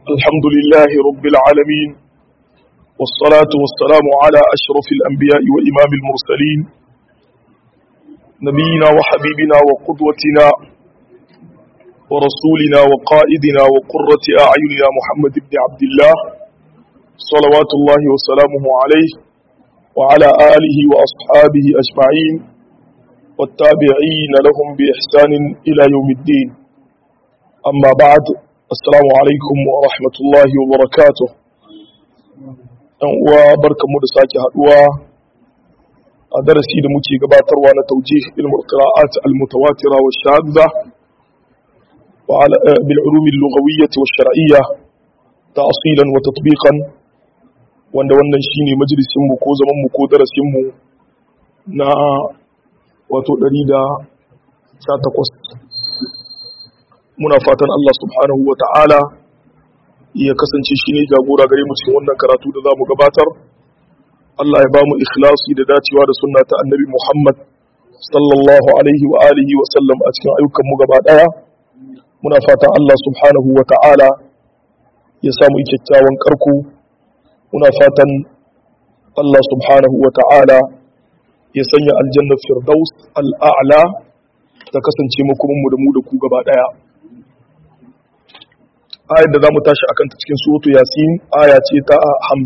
الحمد لله رب العالمين والصلاة والسلام على أشرف الأنبياء وإمام المرسلين نبينا وحبيبنا وقدوتنا ورسولنا وقائدنا وقرة أعيننا محمد بن عبد الله صلوات الله وسلامه عليه وعلى آله وأصحابه أجمعين والتابعين لهم بإحسان إلى يوم الدين أما بعد السلام عليكم ورحمة الله وبركاته وبركة مدساك هدوى درسي لمتي قباتر وانا توجيه علم القراءات المتواترة والشاذة وعلى بالعلوم اللغوية والشرعية تأصيلا وتطبيقا wanda wannan shine majalisinmu ko zamanmu ko darasinmu na wato 118 muna fatan Allah subhanahu wa ta'ala ya kasance shi ne jagora gare mu cikin wannan karatu da za mu gabatar Allah ya ba mu ikhlasi da dacewa da sunna ta annabi Muhammad sallallahu alaihi wa alihi wa sallam a cikin ayyukanmu gaba daya muna fatan Allah subhanahu wa ta'ala ya samu kyakkyawan karko muna fatan Allah subhanahu wa ta'ala ya sanya aljannar firdaus al'a'la ta kasance makomanmu da mu da ku gaba daya ayar da za mu tashi akan ta cikin surutu yasin aya ce ta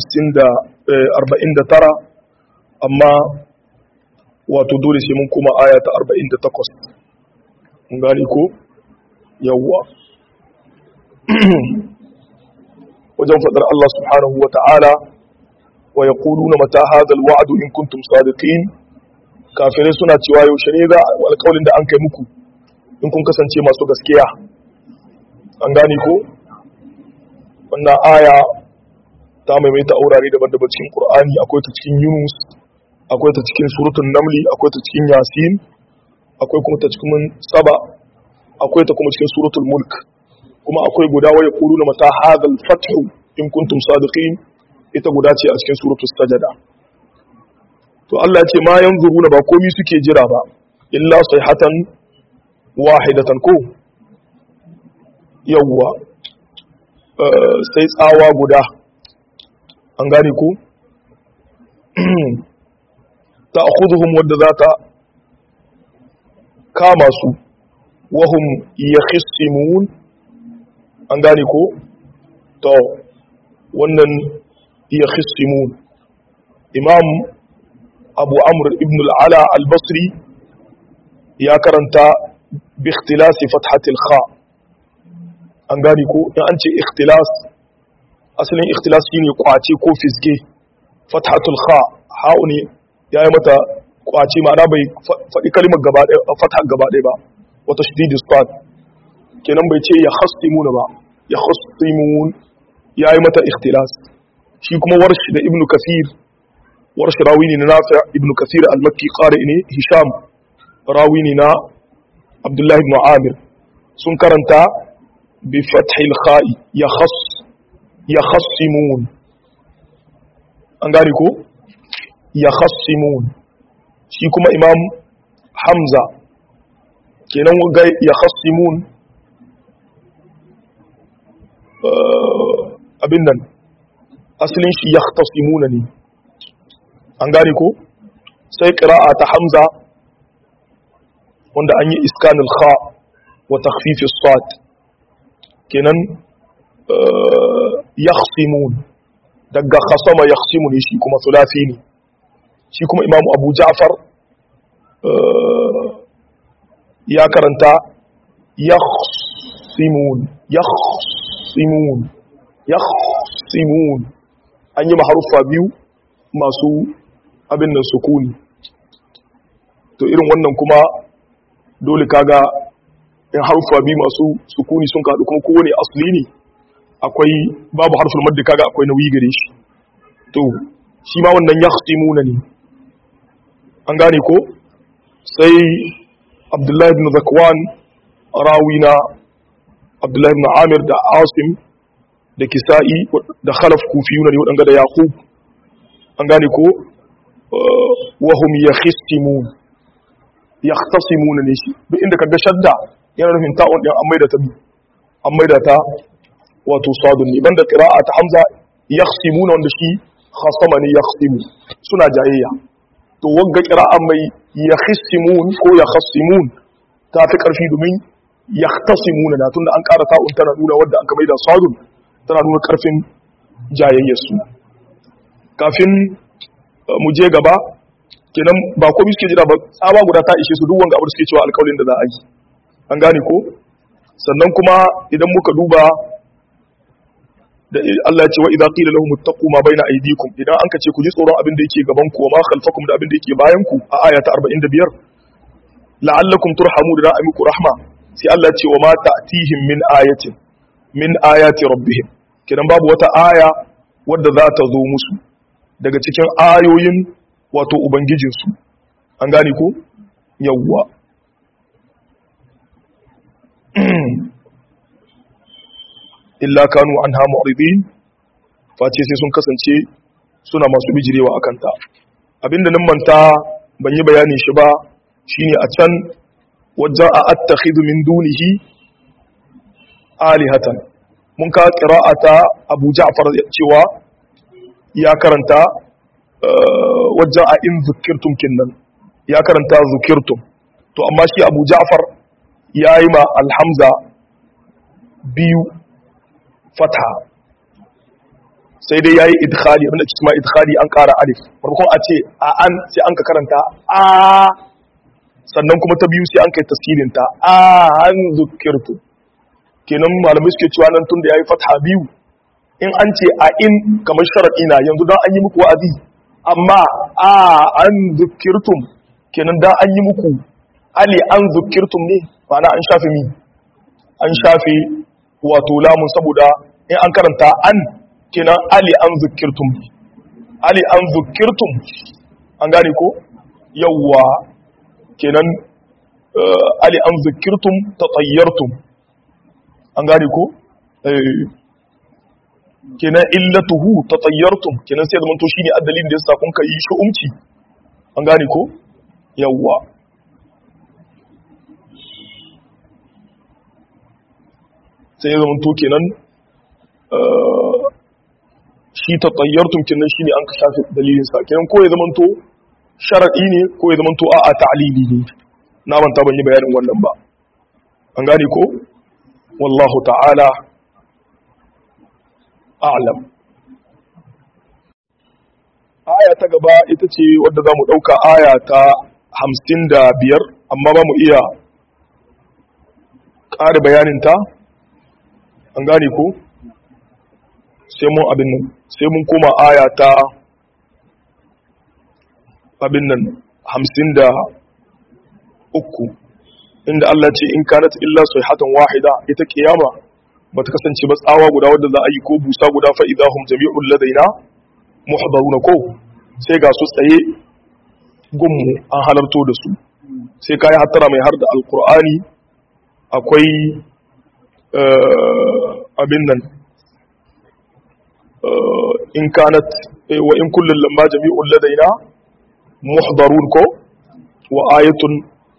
49 amma wato dole sai mun kuma aya ta 48 mun gani ko yawwa wajen faɗar Allah subhanahu wa ta'ala wa ya na mata hadal wa'adu in kuntum sadiqin kafirai suna cewa yaushe ne za alƙawalin da an kai muku in kun kasance masu gaskiya an gane ko wannan aya ta maimaita aurare daban-daban cikin Qur'ani akwai ta cikin Yunus akwai ta cikin suratul Namli akwai ta cikin Yasin akwai kuma ta cikin Saba akwai ta kuma cikin suratul Mulk kuma akwai guda waya quluna mata hadal fathu in kuntum sadiqin ita guda ce a cikin suratul Sajada to Allah ya ce ma yanzuruna ba komai suke jira ba illa sayhatan wahidatan ko yawwa sai tsawa guda an gane ku ta akuzuhun wadda za ta kama su wahum ya khissimun an gane ku to wannan ya khissimun imam abu amr ibn al'ala al-basri ya karanta bi ikhtilasi fathatil kha' an gane ko in an ce ikhtilas asalin ikhtilas shine kwace ko fisge fathatul kha ha'u ne yayi mata kwace ma'ana bai faɗi kalmar gaba ɗaya fatha gaba ɗaya ba wata shididus sad kenan bai ce ya khastimuna ba ya khastimun yayi mata ikhtilas shi kuma warshi da ibnu kasir warshi rawi ne na nafi ibnu kasir al-makki qari ne hisham rawi ne na abdullahi ibn amir sun karanta بفتح الخاء يخص يخصمون an gane ko yakhasimun shi kuma imam hamza kenan ga yakhasimun abin nan asalin shi yahtasimuna ne an gane ko sai qira'a ta hamza wanda an yi iskanul kha wa takhfif as-sad kenan yakhsimun daga khasama yakhsimu ne shi kuma sulafi ne shi kuma imamu abu ja'far ya karanta yakhsimun yakhsimun yakhsimun an yi maharuffa biyu masu abin nan sukuni to irin wannan kuma dole kaga in harfa bi masu sukuni sun kaɗu kuma kowane asali ne akwai babu harfin madda kaga akwai nauyi gare shi to shi ma wannan yahsimuna ne an gane ko sai abdullahi ibn zakwan rawina abdullahi ibn amir da asim da kisa'i da khalaf kufiyuna ne waɗanda da yaqub an gane ko wahum yakhsimun yahtasimuna ne shi duk inda kaga shadda yana nufin ta'un din an maida ta bi an maida ta wato sadun ne banda qira'a ta hamza yakhsimuna wanda shi khasama ne yakhsimu suna jayayya to wagga qira'a mai yakhsimun ko yakhsimun ta fi karfi domin yahtasimuna na tunda an ƙara ta'un tana nuna wadda aka maida sadun tana nuna karfin jayayyar su kafin mu je gaba kenan ba komai suke jira ba tsawa guda ta ishe su duk wanga abu suke cewa alƙawarin da za a yi an gane ko sannan kuma idan muka duba da Allah ya ce wa idza qila lahum ittaqu ma baina aydikum idan an ce ku ji tsoron abin da yake gaban ku wa ma khalfakum da abin da yake bayan ku a aya ta 45 la'allakum turhamu da ra'a muku rahma sai Allah ya ce wa ma ta'tihim min ayatin min ayati rabbihim kidan babu wata aya wadda za ta zo musu daga cikin ayoyin wato ubangijinsu an gane ko yawwa illa kanu anha mu'ridin face sai sun kasance suna masu bijirewa akan ta abinda nan manta ban yi bayani shi ba shine a can wajen a attakhidhu min dunihi alihatan mun ka qira'ata Abu Ja'far cewa ya karanta wajen a in zukirtum kinnan ya karanta zukirtum to amma shi Abu Ja'far yayi ma alhamza biyu fatha sai dai yayi idkhali abinda ke kuma idkhali an ƙara alif farkon a ce a an sai an ka karanta a sannan kuma ta biyu sai an kai taskilin ta a an zukirtu kenan malamai suke cewa nan tun da yayi fatha biyu in an ce a in kamar sharadi na yanzu dan an yi muku wa'azi amma a an zukirtum kenan dan an yi muku ali an zukirtum ne ma'ana an shafe mi an shafe wato lamun saboda in an karanta an kenan ali an zukirtum ali an zukirtum an gane ko yawwa kenan ali an zukirtum tatayyartum an gane ko kenan illatuhu tatayyartum kenan sai zaman to shine addalin da yasa kun kai shu'umci an gane ko yawwa sai ya zamanto kenan shi ta tsayyartun kenan shi ne an ka shafi dalilinsa kenan ko ya zamanto sharaɗi ne ko ya zamanto a a ta'alili ne na manta ban yi bayanin wannan ba an gane ko wallahu ta'ala a'lam aya ta gaba ita ce wadda za mu ɗauka aya ta hamsin da biyar amma ba mu iya ƙara bayaninta an gane ko sai mun abin nan sai mun koma aya ta abin nan hamsin da uku inda Allah ce in kanat illa sayhatan wahida ita kiyama ba ta kasance ba tsawa guda wadda za a yi ko busa guda fa idahum jami'ul ladaina muhdaruna ko sai ga su tsaye gunmu an halarto da su sai kai hattara mai har da alqur'ani akwai abin nan in kanat wa in kullun lamma jami'un ladaina muhdarun ko wa ayatun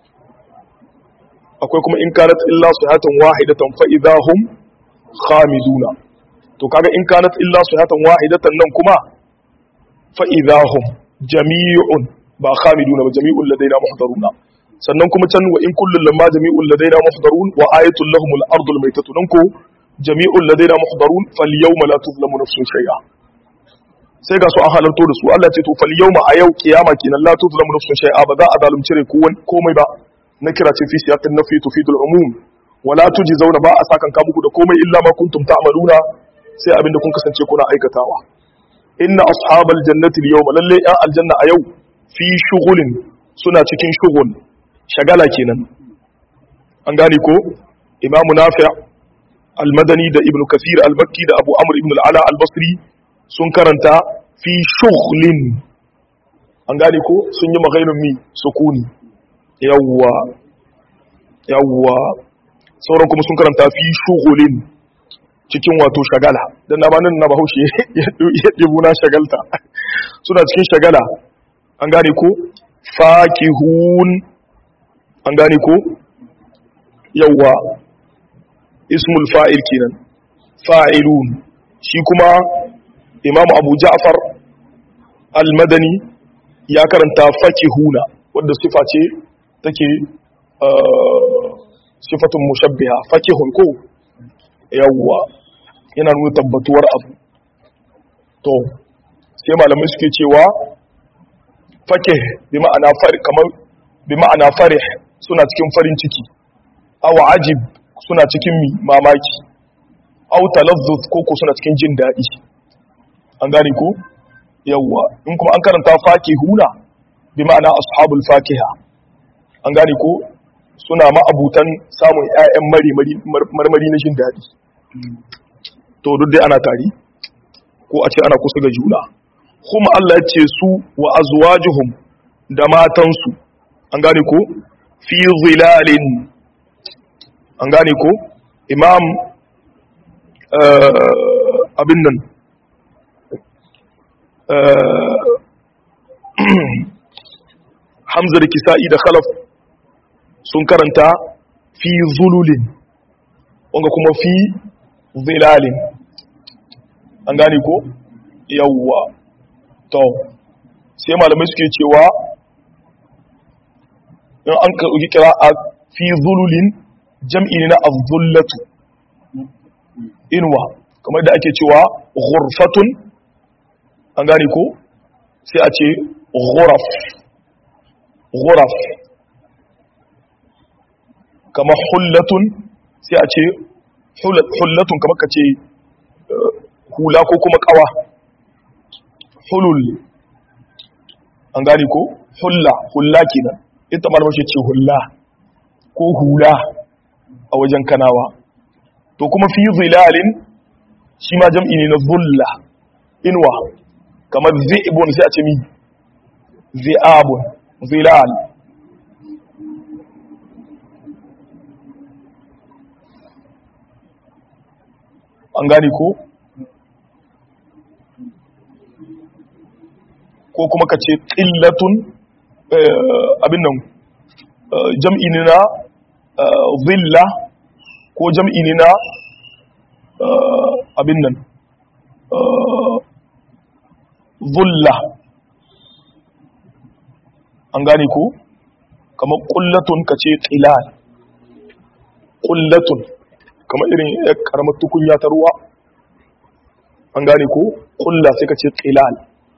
akwai kuma in kanat illa sihatan wahidatan fa idahum khamiduna to kaga in kanat illa sihatan wahidatan nan kuma fa idahum jami'un ba khamiduna ba jami'un ladaina muhdaruna sannan kuma can wa in kullun lamma jami'un ladaina muhdarun wa ayatul lahumul ardul maytatu nan ko jami'un ladaina muhdarun fal yawma la tuzlamu nafsun shay'a sai ga su an halarto da su Allah ce to fal yawma a yau kiyama kenan la tuzlamu nafsun shay'a ba za a zalunci rai komai ba na kira ce fi siyaqin nafi tufidul umum wala tujzauna ba a sakan ka muku da komai illa ma kuntum ta'maluna sai abinda kun kasance kuna aikatawa inna ashabal jannati al-yawma lalle ya aljanna a yau fi shughulin suna cikin shughul shagala kenan an gane ko imamu nafi' al-madani da ibnu kasir al-makki da abu amr ibn al-ala al-basri sun karanta fi shughlin an gane ko sun yi maghairun mi sukuni yawwa yawwa sauran kuma sun karanta fi shughulin cikin wato shagala dan na banin na bahaushe ya dubu na shagalta suna cikin shagala an gane ko fakihun an gane ko yawwa ismul fa'il kenan fa'ilun shi kuma imam abu ja'far al-madani ya karanta fakihuna wadda sifa ce take sifatun mushabbiha fakihun ko yawwa yana nuna tabbatuwar abu to sai malamai suke cewa fakih bi ma'ana farih kamar bi ma'ana farih suna cikin farin ciki aw ajib suna cikin mi mamaki aw talazzuz ko ko suna cikin jin daɗi an gane ko yawwa in kuma an karanta fakihuna bi ma'ana ashabul fakiha an gane ko suna ma'abutan samun ƴaƴan marmari na jin daɗi to duk dai ana tari ko a ce ana kusa ga juna kuma Allah ya ce su wa azwajuhum da matansu an gane ko fi zilalin an gane ko imam abin nan hamza da kisa'i da khalaf sun karanta fi zululin wanga kuma fi zilalin an gane ko yawwa to sai malamai suke cewa in an karɓi kira a fi zululin jam'i ne na azullatu inuwa kamar da ake cewa ghurfatun an gane ko sai a ce ghuraf ghuraf kamar hullatun sai a ce hullatun kamar ka ce hula ko kuma kawa hulul an gane ko hulla hulla kenan ita malamar shi ce hulla ko hula a wajen kanawa to kuma fi zilalin shi ma jam'i ne na zulla inuwa kamar zi'ibun sai a ce mi zi'abun zilal an gane ko ko kuma ka ce ƙillatun abin nan jam'i ne na zilla ko jam'i ne na abin nan zulla an gane ko kamar ƙullatun ka ce ƙilal ƙullatun kamar irin ya karamar tukunya ta ruwa an gane ko ƙulla sai ka ce ƙilal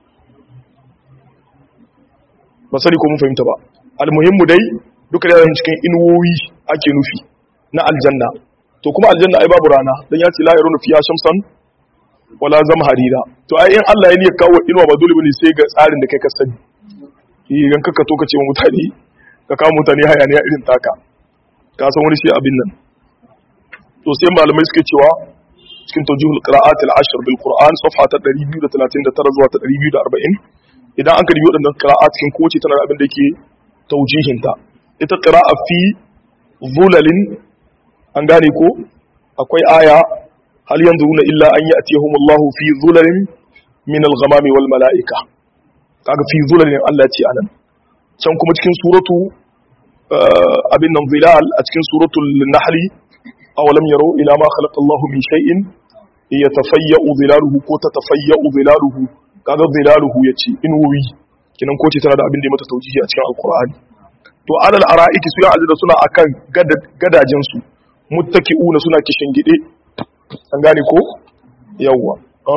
ba sani ko mun fahimta ba almuhimmu dai duka da cikin inuwoyi ake nufi na aljanna to kuma aljanna ai babu rana dan ya ce la yarunu fiya shamsan wala zamharira to ai in Allah ya niyya kawo inuwa ba dole bane sai ga tsarin da kai ka sani idan kaka to ka ce wa mutane ka kawo mutane hayaniya irin taka ka san wani shi abin nan to sai malamai suke cewa cikin tawjihul qira'at al-ashr bil qur'an safha ta 239 zuwa ta 240 idan an karbi waɗannan qira'at cikin kowace tana da abin da yake tawjihin ta ita qira'a fi zulalin an gane ko akwai aya hal yanzuruna illa an ya'tiyahum Allahu fi zulalin min al-ghamami wal mala'ika kaga fi zulalin Allah ce anan can kuma cikin suratu abin nan zilal a cikin suratul nahli awalam yaro ila ma khalaqa Allahu min shay'in yatafayya'u zilaluhu ko tatafayya'u zilaluhu kaga zilaluhu yace in wuwi kinan ko ce tana da abin da ya mata taujihi a cikin alqur'ani to alal ara'iki su ya azida suna akan gadajen su muttaki'una suna kishin gide an gane ko yawwa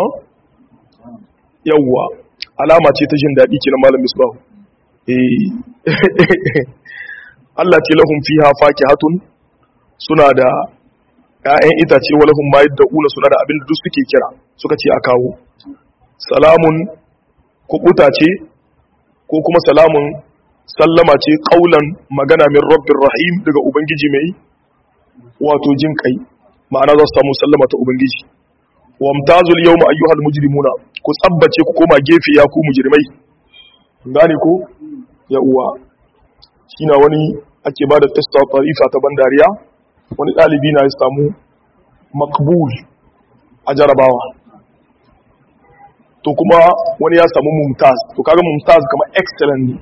yawwa alama ce ta jin daɗi kenan malam misbahu eh Allah ce lahum fiha fakihatun suna da ‘ya'yan itace walahun ma yadda una suna da abin da duk suke kira suka ce a kawo salamun kubuta ce ko kuma salamun sallama ce ƙaunan magana min rabbin rahim daga ubangiji mai wato jin kai ma'ana za su samu sallama ta ubangiji wa mtazul yau ma ayyuhal mujrimuna ku tsabbace ku koma gefe ya ku mujrimai gane ko ya uwa shi na wani ake ba da tsista tarifa ta bandariya wani ɗalibi na ya samu makbul a jarabawa to kuma wani ya samu mumtaz to kaga mumtaz kamar excellent ne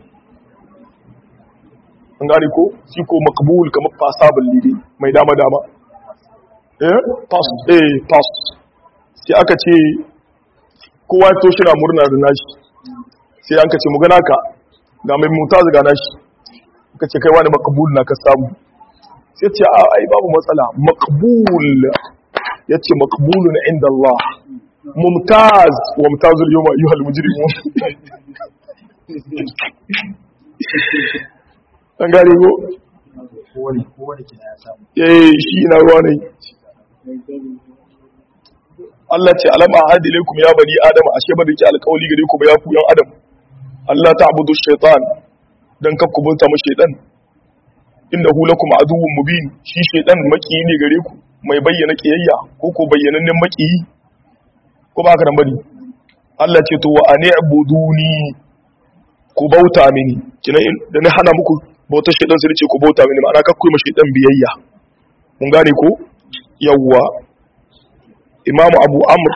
an gane ko shi ko makbul kamar fasabin lide mai dama-dama eh pass eh pass sai aka ce kowa to shi na murna da nashi sai an ka ce mu gana ka ga mai mutaz ga nashi ka ce kai wani makabul na ka samu sai ce a ai babu matsala makabul ya ce makabulun inda Allah mumtaz wa mumtazul yawma ayyuhal mujrimun an gane ko eh shi na ruwa ne Allah ce alama hadi laikum ya bani adam ashe ba da ke alƙawli gare ku ba ya ku yan adam Allah ta'budu shaytan dan kakku bauta mu shaytan innahu lakum aduwwun mubin shi shaytan maki ne gare ku mai bayyana kiyayya ko ko bayyanannen maki ko ba haka nan bane Allah ce to wa ani'buduni ku bauta mini kina da na hana muku bauta shaytan sai ce ku bauta mini ma'ana kakku ma shaytan biyayya mun gane ko yawwa imamu abu amr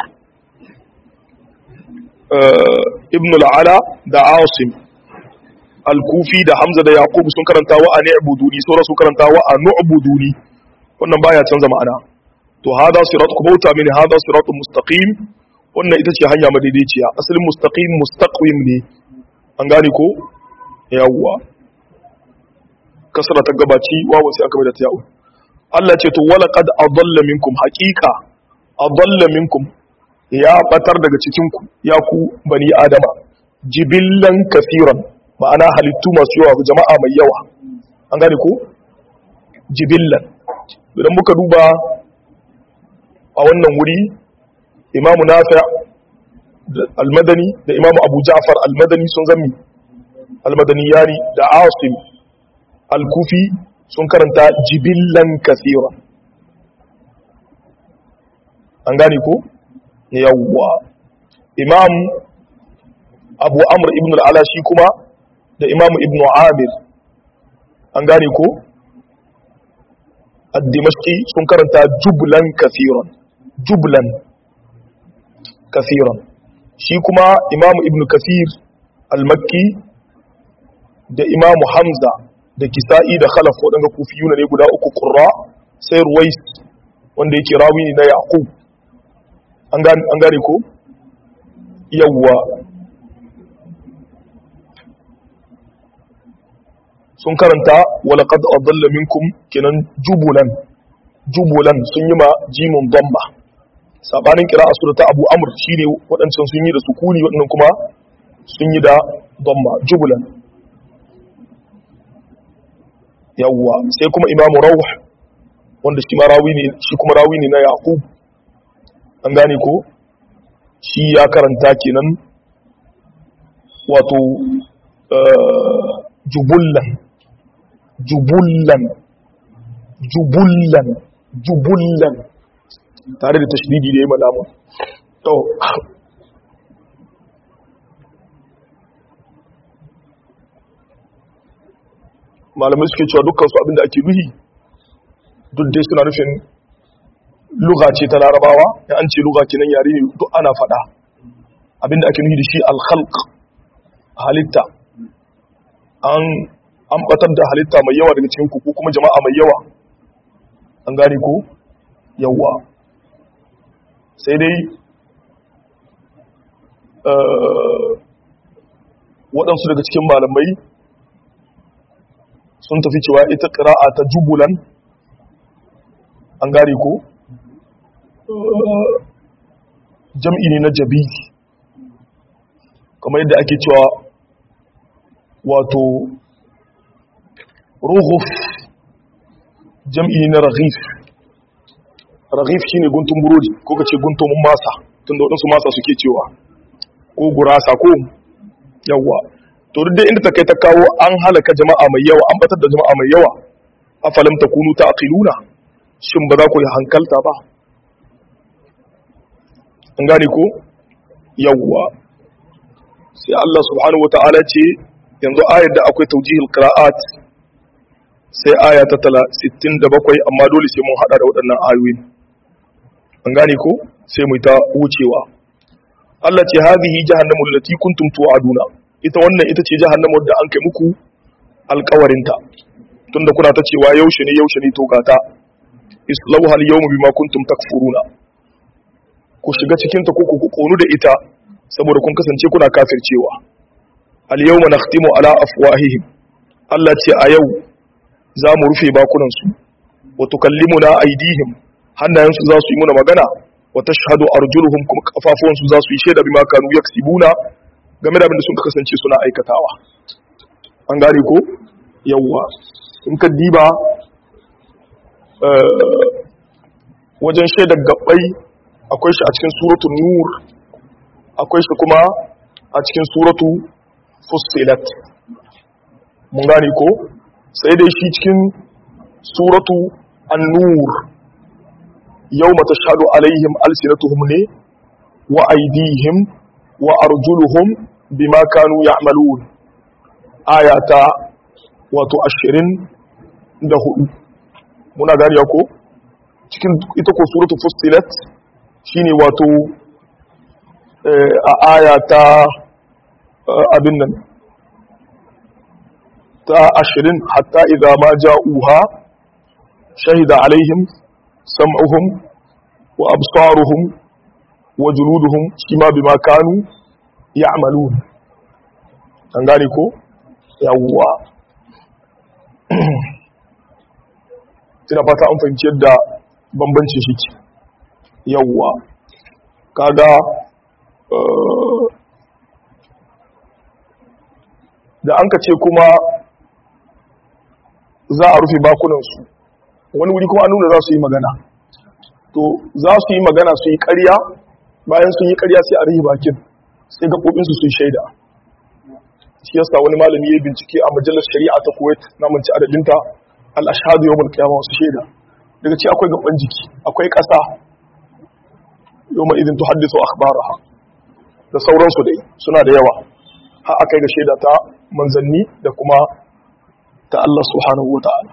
ibn al'ala da asim al-kufi da hamza da yaqub sun karanta wa a ni'buduni sauran sun karanta wa a nu'buduni wannan baya canza ma'ana to hada sirat ku bauta mini hada siratun mustaqim wannan ita ce hanya madaidaiciya asalin mustaqim mustaqim ne an gane ko yawwa kasra ta gabaci wawa sai aka mai da ta yawo Allah ce to wala qad adalla minkum haqiqa adalla minkum ya batar daga cikinku ya ku bani adama jibillan kafiran ma'ana halittu masu yawa jama'a mai yawa an gane ko jibillan idan muka duba a wannan wuri imamu nafi' almadani da imamu abu ja'far almadani sun zami almadani yani da asim alkufi sun karanta jibillan kafiran an gane ko yawwa imam abu amr ibn al'ala shi kuma da imam ibn amir an gane ko addimashki sun karanta jublan kafiran jublan kafiran shi kuma imam ibn kafir al-makki da imam hamza da kisa'i da khalaf waɗanda kufiyuna ne guda uku ƙurra sai ruwais wanda yake rawi ne na yaqub an gane ko yawwa sun karanta walaqad adalla minkum kenan jubulan jubulan sun yi ma jimun damba sabanin qira'a surata abu amr shine wadancan sun yi da sukuni wadannan kuma sun yi da damba jubulan yawwa sai kuma imamu rawh wanda shi ma rawi ne shi kuma rawi ne na yaqub an gane ko shi ya karanta kenan wato jubullan jubullan jubullan jubullan tare da tashdidi da ya malamu to malamai suke cewa dukkan su abinda ake nuhi duk dai suna nufin luga ce ta larabawa ya an ce luga kenan yare ne duk ana faɗa abinda ake nufi da shi alkhalq halitta an an batar da halitta mai yawa daga cikin ku ko kuma jama'a mai yawa an gane ko yawa sai dai waɗansu daga cikin malamai sun tafi cewa ita ƙira'a ta jubulan an gane ko jam'i ne na jabi kamar yadda ake cewa wato ruhuf jam'i ne na raghif raghif shine guntun burodi ko kace guntun masa tunda wadansu masa suke cewa ko gurasa ko yawa to duk da inda ta kai ta kawo an halaka jama'a mai yawa an batar da jama'a mai yawa afalam takunu ta'qiluna shin ba za ku yi hankalta ba an gane ko yawwa sai Allah subhanahu wata'ala ce yanzu ayar da akwai taujihul qira'at sai aya ta 67 amma dole sai mun hada da waɗannan ayoyin an gane ko sai mu ta wucewa Allah ce hadhihi jahannamu allati kuntum tu'aduna ita wannan ita ce jahannamu da an kai muku alƙawarinta tunda kuna ta cewa yaushe ne yaushe ne to gata islauha al-yawma bima kuntum takfuruna ku shiga cikin ta ko ku konu da ita saboda kun kasance kuna kafircewa al-yawma nakhtimu ala afwahihim Allah ce a yau za mu rufe bakunan su wa tukallimuna aydihim hannayen su za su yi muna magana wa tashhadu arjuluhum kuma kafafuwan su za su yi shaida bima kanu yaksibuna game da abin da sun kasance suna aikatawa an gane ko yawwa in ka diba wajen shaidar gabbai akwai shi a cikin suratu nur akwai shi kuma a cikin suratu fussilat mun gane ko sai dai shi cikin suratu an-nur yawma tashhadu alaihim alsinatuhum ne wa aydihim wa arjuluhum bima kanu ya'malun ayata wato 24 muna gariya ko cikin ita ko suratu fussilat shine wato a aya ta abin nan ta ashirin hatta idza ma ja'uha shahida alaihim sam'uhum wa absaruhum wa juluduhum shima bima kanu ya'malun an gane ko yawwa ina fata an fahimci yadda bambancin shi ke yawwa kaga da an ka ce kuma za a rufe bakunansu wani wuri kuma an nuna za su yi magana to za su yi magana su yi karya bayan sun yi karya sai a rufe bakin sai gaɓoɓinsu su yi shaida shi yasa wani malami ya bincike a majalar shari'a ta kuwait na manci adadinta al-ashhadu yawmul qiyamah wasu shaida daga ci akwai gaban jiki akwai ƙasa yawma idin tuhaddisu akhbaraha da sauransu dai suna da yawa har akai ga shaida ta manzanni da kuma ta Allah subhanahu wata'ala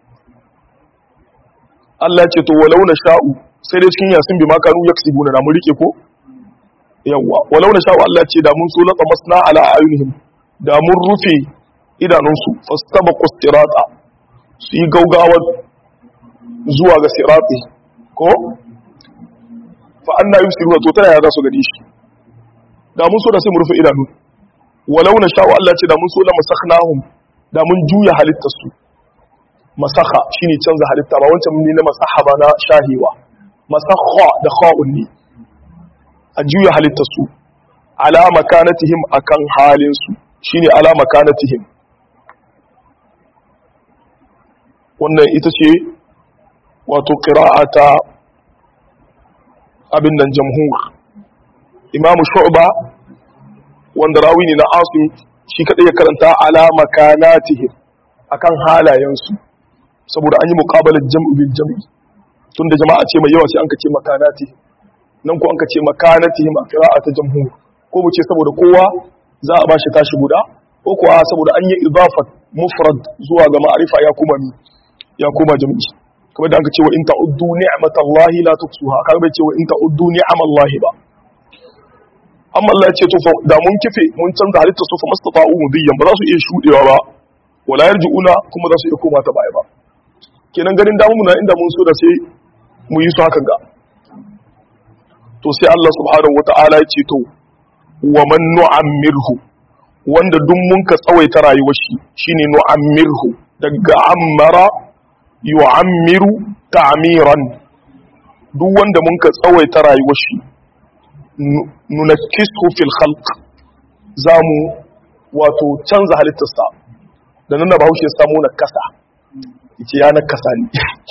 Allah ya ce to walau na sha'u sai dai cikin yasin bima kanu yaksibuna na mun rike ko yawa walau na sha'u Allah ya ce da mun so latsa masna ala ayunihim da mun rufe idanunsu fastabaqu sirata su yi gaugawar zuwa ga sirati ko fa anna yusiruna to tana ya za su gani shi da mun so da sai mu rufe idanu walau na sha'u Allah ce da mun so la masakhnahum da mun juya halittar su masakha shine canza halitta ba wancan ne na masaha ba na shahiwa masakha da kha'un ne a juya halittar su ala makanatihim akan halin su shine ala makanatihim wannan ita ce wato qira'ata abin nan jamhur imamu shu'ba wanda rawi ne na asim shi kadai ya karanta ala makanatihim akan halayensu saboda an yi muqabalar jam'u bil jam'i tunda jama'a ce mai yawa sai an kace makanati nan ko an kace makanatihim a qira'ata jamhur ko mu ce saboda kowa za a bashi tashi guda ko kuwa saboda an yi idafat mufrad zuwa ga ma'arifa ya kuma ni ya kuma jam'i kamar da an kace wa in ta'uddu ni'matallahi la tuksuha kaga bai ce wa in ta'uddu ni'amallahi ba amma Allah ya ce to da mun kife mun canza halitta su fa mastata'u mudiyan ba za su iya shudewa ba wala yarji'una kuma za su iya koma ta baya ba kenan ganin damu muna inda mun so da sai mu yi su hakan ga to sai Allah subhanahu wata'ala ya ce to wa man nu'ammirhu wanda duk mun ka tsawaita rayuwar shi shine nu'ammirhu daga ammara yu'ammiru ta'miran duk wanda mun ka tsawaita rayuwar shi nunakkisu fil khalq zamu wato canza halittarsa da nan da bahaushe samu na kasa yace ya na kasa ne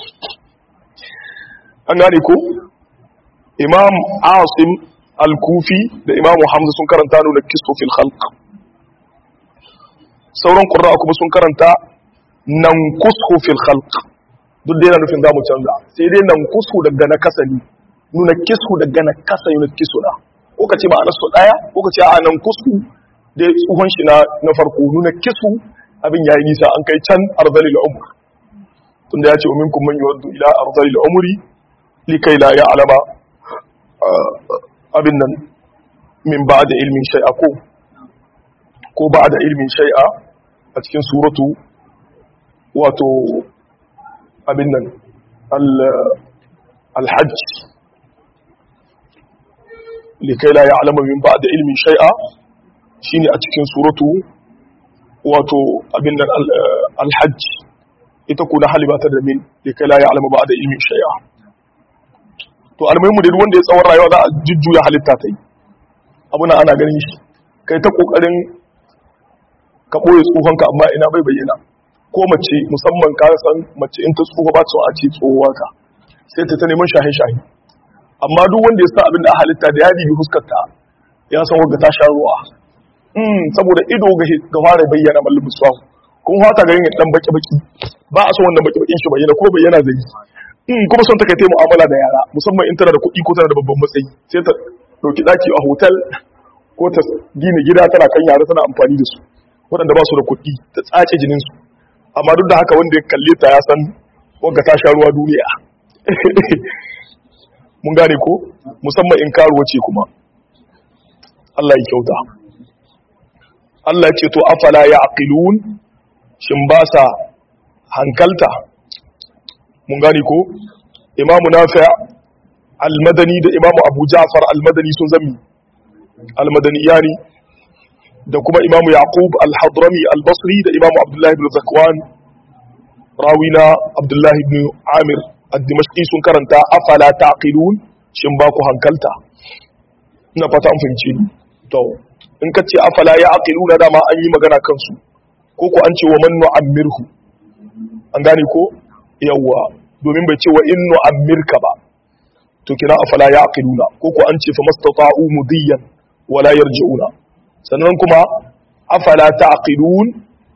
an gane ko imam asim al-kufi da imam hamza sun karanta nunakkisu fil khalq sauran qurra kuma sun karanta nankusu fil khalq duk dai yana nufin zamu canza sai dai nankusu daga na kasa ne nuna kisu daga na kasa nuna kisu na ko ka ce ma'anar su daya ko ka ce a nan kusu da tsohon shi na farko nuna kisu abin yayi nisa an kai can arzalil umr tunda ya ce umin kun man yuwaddu ila arzalil umri likai la ya'lama abin nan min ba'da ilmin shay'a ko ko ba'da ilmin shay'a a cikin suratu wato abin nan al-hajj likai la ya'lamu min ba'd ilmin shay'a shine a cikin suratu wato abin nan al-hajj ita ko na halibata da min likai la ya'lamu ba'd ilmin shay'a to almuhimu da wanda ya tsawon rayuwa za a jujjuya halitta ta yi abuna ana ganin shi kai ta kokarin ka ɓoye tsohonka amma ina bai bayyana ko mace musamman ka san mace in ta tsoho ba ta a ce tsohuwa ka sai ta ta neman shahe-shahe amma duk wanda ya sa abin da a halitta da ya bibi huskarta ya san wanda ta sha ruwa saboda ido ga fara bayyana mallin musuwa kun hata garin ya dan baki-baki ba a son wannan baki-bakin shi bayyana ko bayyana zai yi kuma son ta kai ta mu'amala da yara musamman in tana da kuɗi ko tana da babban matsayi sai ta ɗauki ɗaki a hotel ko ta gina gida tana kan yara tana amfani da su waɗanda ba su da kuɗi ta tsace jininsu amma duk da haka wanda ya kalle ta ya san wanda ta sha ruwa duniya mun gane ko musamman in karuwa ce kuma Allah ya kyauta Allah ce to afala ya aqilun shin ba sa hankalta mun gane ko imamu nafi' al-madani da imamu abu ja'far al-madani sun zami al-madani yani da kuma imamu yaqub al-hadrami al-basri da imamu abdullahi ibn zakwan rawina abdullahi ibn amir ad-dimashqi sun karanta afala taqilun shin ba ku hankalta ina fata an fahimce ni to in ka ce afala ya aqiluna dama an yi magana kansu ko ko an ce wa man nu'ammirhu an gane ko yawwa domin bai ce wa in nu'ammirka ba to kina afala ya aqiluna ko ko an ce fa mastata'u mudiyan wala yarji'una sannan kuma afala ta'qilun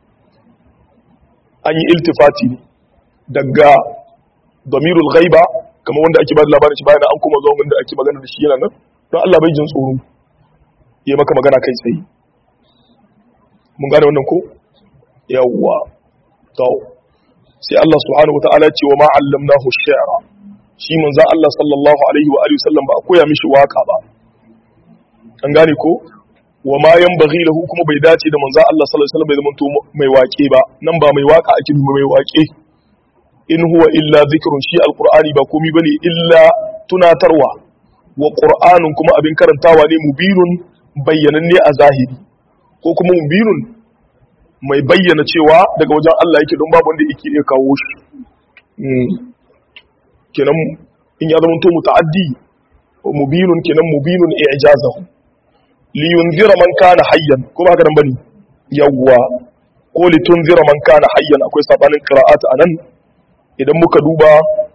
an yi iltifati ne daga damirul ghaiba kamar wanda ake ba da labarin shi bayan an kuma zuwa wanda ake magana da shi yana nan don Allah bai jin tsoro ya maka magana kai tsaye mun gane wannan ko yawwa to sai Allah subhanahu wataala ya ce wa ma allamnahu shi'ra shi manzon Allah sallallahu alaihi wa alihi wasallam ba a koya mishi waka ba an gane ko wa ma yanbaghi lahu kuma bai dace da manzon Allah sallallahu alaihi wasallam bai zama mai waƙe ba nan ba mai waka ake mai waƙe in huwa illa zikrun shi alqur'ani ba komai bane illa tunatarwa wa qur'anun kuma abin karantawa ne mubinun bayyananne a zahiri ko kuma mubinun mai bayyana cewa daga wajen Allah yake don babu wanda yake iya kawo shi kenan in ya zama to muta'addi mubinun kenan mubinun i'jazahu li yunzira man kana hayyan ko ba haka nan bane yawwa ko li tunzira man kana hayyan akwai sabanin qira'at anan idan muka duba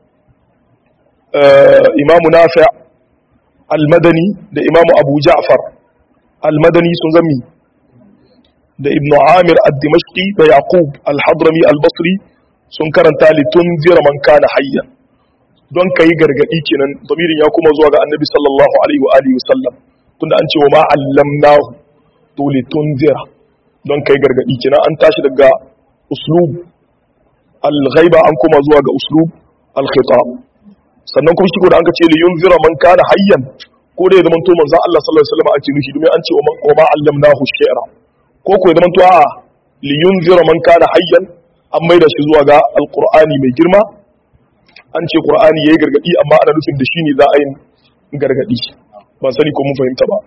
imamu nafi' al-madani da imamu abu ja'far al-madani sun zami da ibn amir ad-dimashqi da yaqub al-hadrami al-basri sun karanta litun zira man kana hayyan don kai gargadi kenan damirin ya kuma zuwa ga annabi sallallahu alaihi wa alihi wasallam tunda an ce wa ma allamnahu to litun zira don kai gargadi kenan an tashi daga uslub al-ghaiba an kuma zuwa ga uslub al-khitab sannan kuma shi da an ka ce li yunzira man kana hayyan ko da ya zama to manzon Allah sallallahu alaihi wasallam ake nufi domin an ce wa ma allamnahu shi'ra ko ko ya zama to a li yunzira man kana hayyan an maida shi zuwa ga alqur'ani mai girma an ce qur'ani yayi gargadi amma ana nufin da shi ne za a yi gargadi ban sani ko mun fahimta ba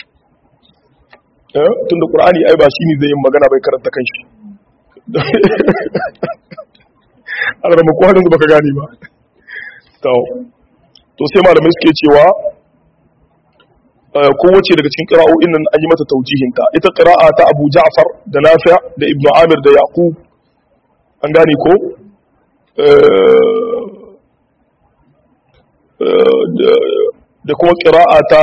eh tunda qur'ani ai ba shi ne zai yi magana bai karanta kanshi Allah mu ko hadin baka gane ba to sai malamai suke cewa kowace daga cikin ƙira'o'in nan an yi mata taujihinta ita ƙira'a ta abu ja'far da nafi da ibn amir da yaqub an gane ko da kuma ƙira'a ta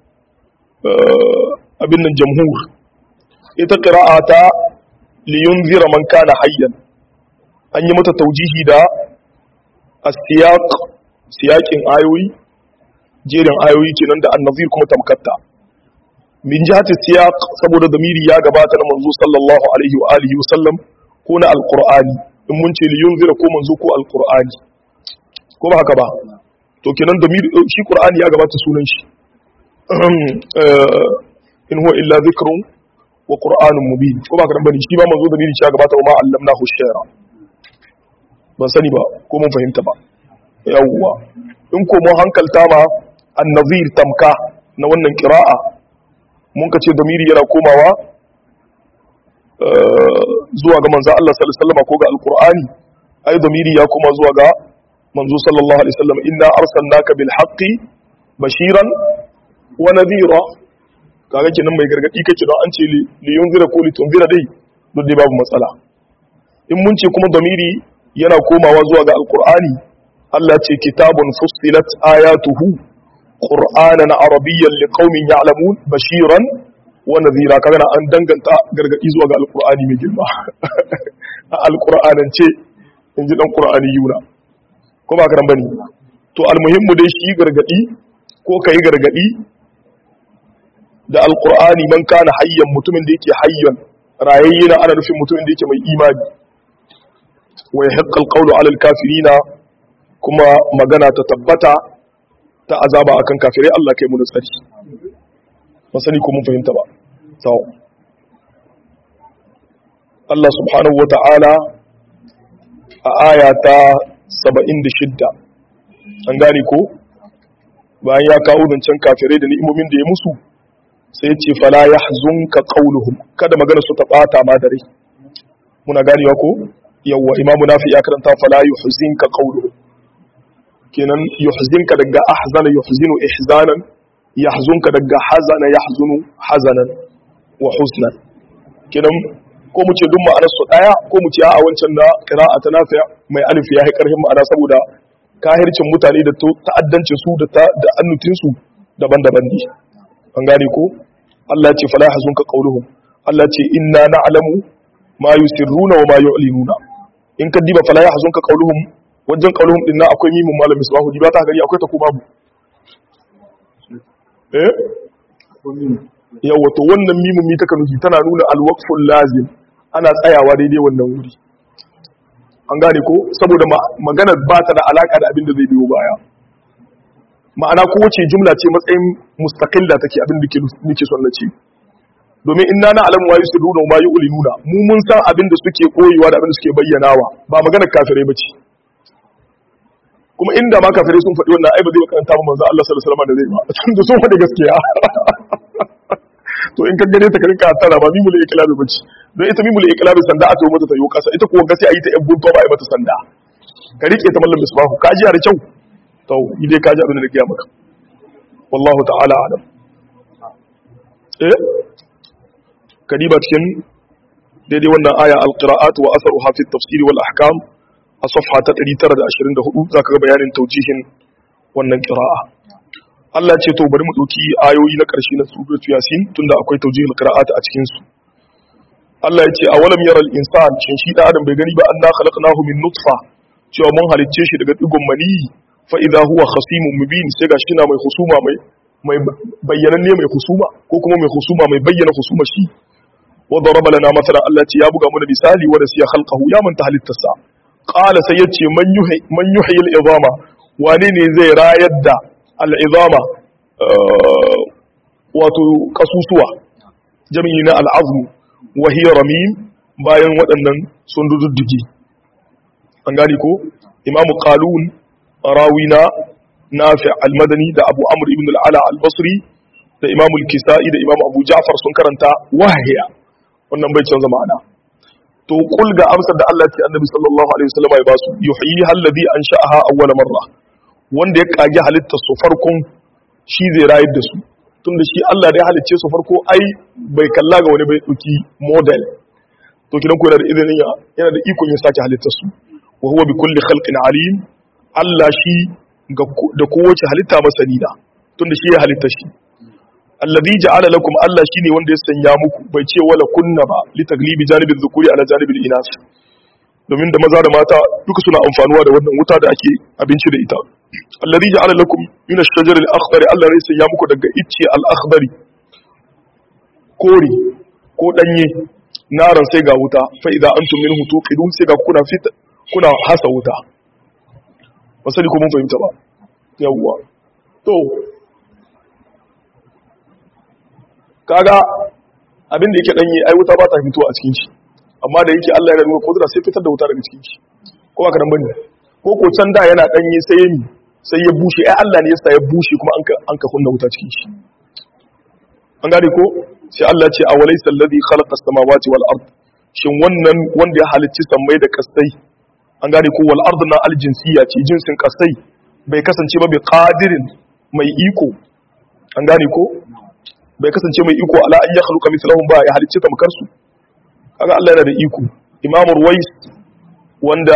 abin nan jamhur ita ƙira'a ta liyun zira man kana hayyan an yi mata taujihi da asiyaq siyakin ayoyi jerin ayoyi kenan da annazir kuma tamkatta min jihati siyaq saboda damiri ya gabata na manzo sallallahu alaihi wa alihi wa sallam ko na alqur'ani in mun ce li yunzira ko manzo ko alqur'ani ko ba haka ba to kenan damiri shi qur'ani ya gabata sunan shi in huwa illa dhikrun wa qur'anun mubin ko ba haka bane shi ba manzo damiri ya gabata wa ma allamnahu shi'ra ban sani ba ko mun fahimta ba yawwa in ko mun hankalta ma annazir tamka na wannan kira'a mun ka ce damiri yana komawa zuwa ga manzo Allah sallallahu alaihi wasallam ko ga alqur'ani ai damiri ya koma zuwa ga manzo sallallahu alaihi wasallam inna arsalnaka bil haqqi bashiran wa nadhira kaga kenan mai gargadi kake don an ce li yunzira ko li tunzira dai duk dai babu matsala in mun ce kuma damiri yana komawa zuwa ga alqur'ani Allah ce kitabun fussilat ayatuhu qur'anan arabiyyan liqaumin ya'lamun bashiran wa nadhira kaga na an danganta gargadi zuwa ga alqur'ani mai girma a alqur'anance inji dan qur'ani yuna ko ba karan bane to almuhimmu dai shi gargadi ko kai gargadi da alqur'ani man kana hayyan mutumin da yake hayyan rayayye na ana nufin mutumin da yake mai imani wa yahqqa alqawlu ala alkafirina kuma magana ta tabbata ta azaba akan kafirai Allah kai mu da tsari ba sani ko mun fahimta ba to Allah subhanahu wata'ala a aya ta 76 an gane ko bayan ya kawo zancen kafirai da ni'imomin da ya musu sai ya ce fala yahzunka qawluhum kada magana su ta bata ma dare muna ganewa ko yawwa imamu nafi ya karanta fala yuhzinka qawluhum kenan yuhzinka daga ahzana yuhzinu ihzanan yahzunka daga hazana yahzunu hazanan wa husnan kenan ko mu ce duk ma'anar su daya ko mu ce a wancan da qira'a ta nafi mai alif ya yi karhin ma'ana saboda kahircin mutane da ta'addancin su da da annutin su daban-daban ne an gane ko Allah ya ce fala yahzunka qawluhum Allah ya ce inna na'lamu ma yusirruna wa ma yu'linuna in ka diba fala yahzunka qawluhum wajen qauluhum din nan akwai mimun malam misbahu di ba ta gari akwai ta ko babu eh yawa to wannan mimun mi taka nufi tana nuna alwaqful lazim ana tsayawa daidai wannan wuri an gane ko saboda maganar ba ta da alaka da abin da zai biyo baya ma'ana kowace jumla ce matsayin mustaqilla take abin da nake son na ce domin inna na alamu wa yusirruna wa ma yu'linuna mu mun san abin da suke koyewa da abin da suke bayyanawa ba maganar kafirai bace kuma inda ma kafirai sun faɗi wannan ai ba zai karanta ba manzo Allah sallallahu alaihi wasallam da zai ba tunda sun faɗi gaskiya to in ka gane ta ka rinka tara ba mimul iklabi bace don ita mimul iklabi sanda a tawo mata ta yo kasa ita kuwa ga sai a yi ta yan bunto ba a yi mata sanda ka rike ta mallam misbahu ka ji da kyau to idai ka ji abin da nake maka wallahu ta'ala alam eh kadiba cikin daidai wannan aya alqira'at wa atharuha fi at-tafsir wal ahkam a safha ta 924 zaka ga bayanin taujihin wannan qira'a Allah ce to bari mu dauki ayoyi na karshe na suratul yasin tunda akwai taujihul qira'at a cikin su Allah ya ce awalam yaral insan shin shi da adam bai gani ba anna khalaqnahu min nutfa cewa mun halicce shi daga digon mani fa idza huwa khasimun mubin sai ga shi na mai husuma mai mai bayyananne mai husuma ko kuma mai husuma mai bayyana husuma shi wa daraba lana mathala Allah ce ya buga mana misali wa siya khalqahu ya manta halittarsa qala sai yace man yuhi man yuhi al-idama wane ne zai rayar da al-idama wato kasusuwa jami'i na al-azm wa hiya ramim bayan waɗannan sun duddugi an gani ko imam qalun rawina nafi al-madani da abu amr ibn al-ala al-basri da imam al-kisai da imam abu ja'far sun karanta wahiya wannan bai canza ma'ana to kul ga amsar da Allah ce annabi sallallahu alaihi wasallam ya basu yuhyi alladhi ansha'aha awwal marra wanda ya kage halittar su farkon shi zai rayar da su tunda shi Allah da ya halicce su farko ai bai kalla ga wani bai dauki model to kidan ko yana da izinin ya yana da ikon ya sake halittar su wa huwa bi kulli khalqin alim Allah shi da kowace halitta masani da tunda shi ya halitta shi alladhi ja'ala lakum Allah shine wanda ya sanya muku bai ce wala kunna ba li taglibi janibil dhukuri ala janibil inas domin da maza da mata duka suna amfanuwa da wannan wuta da ake abinci da ita alladhi ja'ala lakum min ash-shajar al-akhdar Allah ne sanya muku daga icce al-akhdari kore ko danye naran sai ga wuta fa idza antum minhu tuqidun sai ga kuna fit kuna hasa wuta wasali ko mun fahimta ba yawwa to kaga abin da yake danye ai wuta ba ta fito a cikin shi amma da yake Allah ya nuna kudura sai fitar da wuta daga cikin shi ko ba kadan bane ko ko can da yana danye sai ya sai ya bushe ai Allah ne yasa ya bushe kuma an ka an ka kunna wuta cikin shi an gane ko sai Allah ce a walaysa alladhi khalaqa as-samawati wal ard shin wannan wanda ya halicci sammai da kasai an gane ko wal ard na aljinsiya ce jinsin kasai bai kasance ba bi qadirin mai iko an gane ko bai kasance mai iko ala an yakhluqa mithlahum ba ya halicci tamkar su kaga Allah yana da iko Imam Ruwais wanda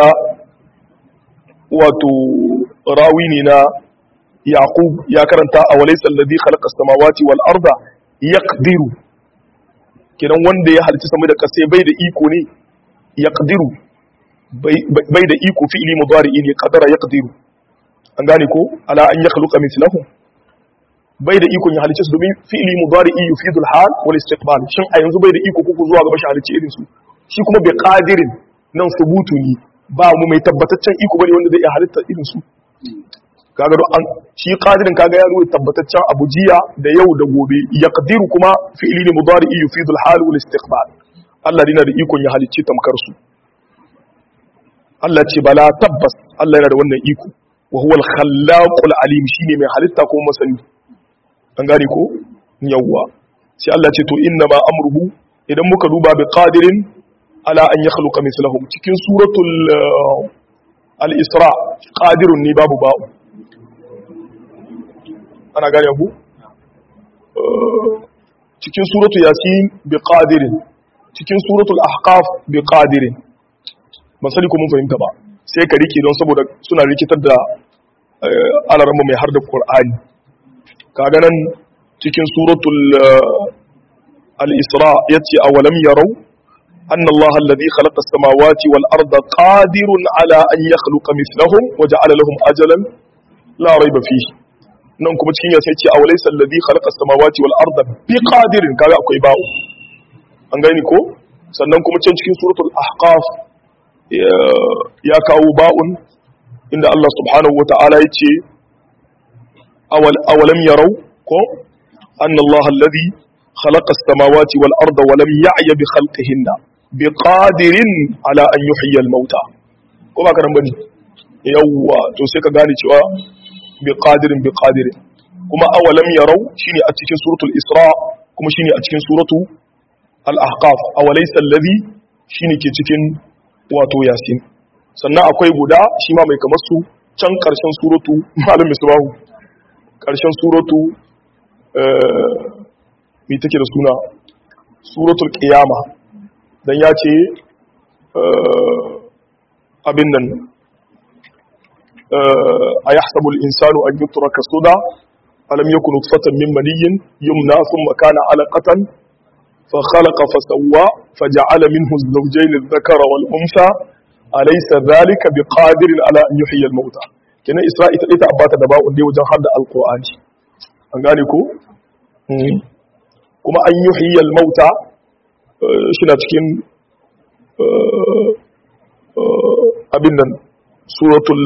wato rawi ne na Yaqub ya karanta a walaysa alladhi khalaqa as-samawati wal arda yaqdiru kidan wanda ya halicci sama da kasai bai da iko ne yaqdiru bai da iko fi'li mudari'i ne qadara yaqdiru an gane ko ala an yakhluqa mithlahum bai da ikon ya halicce su domin fi'li mudari'i yufidul hal wal istiqbal shin a yanzu bai da iko kuku zuwa gaba shi halicce irin su shi kuma bai qadirin nan subutu ne ba mu mai tabbataccen iko bane wanda zai iya halitta irin su kaga do an shi qadirin kaga ya ruwa tabbataccen abu jiya da yau da gobe yaqdiru kuma fi'li ne mudari'i yufidul hal wal istiqbal Allah yana da ikon ya halicce tamkar su Allah ce bala tabbas Allah yana da wannan iko wa huwa al-khallaqul alim shine mai halitta ko masani an gane ko yawwa sai Allah ce to inna ma amruhu idan muka duba bi qadirin ala an yakhluqa mithlahum cikin suratul al-isra qadirun ne babu ba'u ana gane ku cikin suratul yasin bi qadirin cikin suratul ahqaf bi qadirin ban sani ko mun fahimta ba sai ka rike don saboda suna rikitar da alarma mai har da qur'ani kaga nan cikin suratul al-isra yace awalam yarau anna Allah alladhi khalaqa as-samawati wal arda qadirun ala an yakhluqa mithlahum wa ja'ala lahum ajalan la rayba fihi nan kuma cikin yasa yace awalaysa alladhi khalaqa as-samawati wal arda biqadirin kaga akwai ba'u an gani ko sannan kuma can cikin suratul ahqaf ya kawo ba'un inda Allah subhanahu wa ta'ala yace أولم يروا كو أن الله الذي خلق السماوات والأرض ولم يعي بخلقهن بقادر على أن يحيي الموتى كما كان بني يوا to sai ka gane cewa biqadirin biqadirin kuma awalam yarau shine a cikin suratul isra kuma shine a cikin suratu al-ahqaf awalaysa alladhi shine ke cikin wato yasin sannan akwai guda shi ma mai kamar su can karshen suratu malam misbahu ƙarshen suratu mai take da suna suratul ƙiyama don ya ce abin nan a ya sabul insanu an yi turaka suda alam yakun nutfatan min maniyyin yumna thumma kana alaqatan fa khalaqa fa sawwa fa ja'ala minhu az-zawjayn adh-dhakara wal untha alaysa dhalika biqadirin ala an yuhyiya al-mauta kenan isra'i ta ɗaya ta abata da ba'un dai wajen har da alƙur'ani an gane ko kuma an yi hiyar mauta shi na cikin abin nan suratul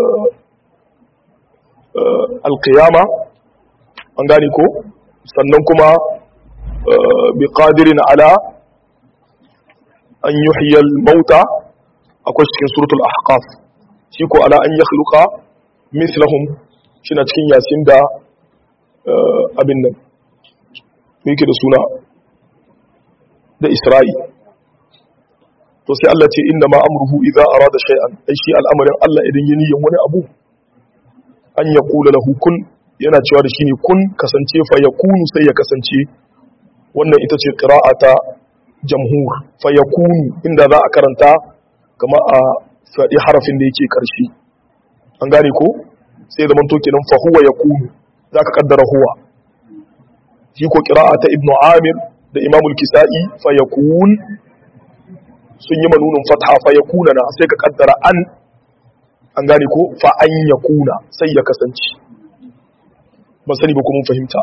alƙiyama an gane ko sannan kuma bi ƙadirin ala an yi hiyar mauta akwai cikin suratul ahqaf shi ko ala an yi mislahum shi na cikin yasin da abin nan yake da suna da isra'i to sai Allah ce inda ma amruhu idza arada shay'an ai shi al'amarin Allah idan ya niyyar wani abu an ya kula lahu kun yana cewa da shi ne kun kasance fa yakunu sai ya kasance wannan ita ce qira'ata jamhur fa yakunu inda za a karanta kama a faɗi harafin da yake ƙarshe an gane ko sai zaman to kenan fa huwa yakunu zaka kaddara huwa shi ko qira'a ta ibnu amir da imam al-kisa'i fa yakun sun yi manunun fatha fa yakuna na sai ka kaddara an an gane ko fa an yakuna sai ya kasance ban sani ba ko mun fahimta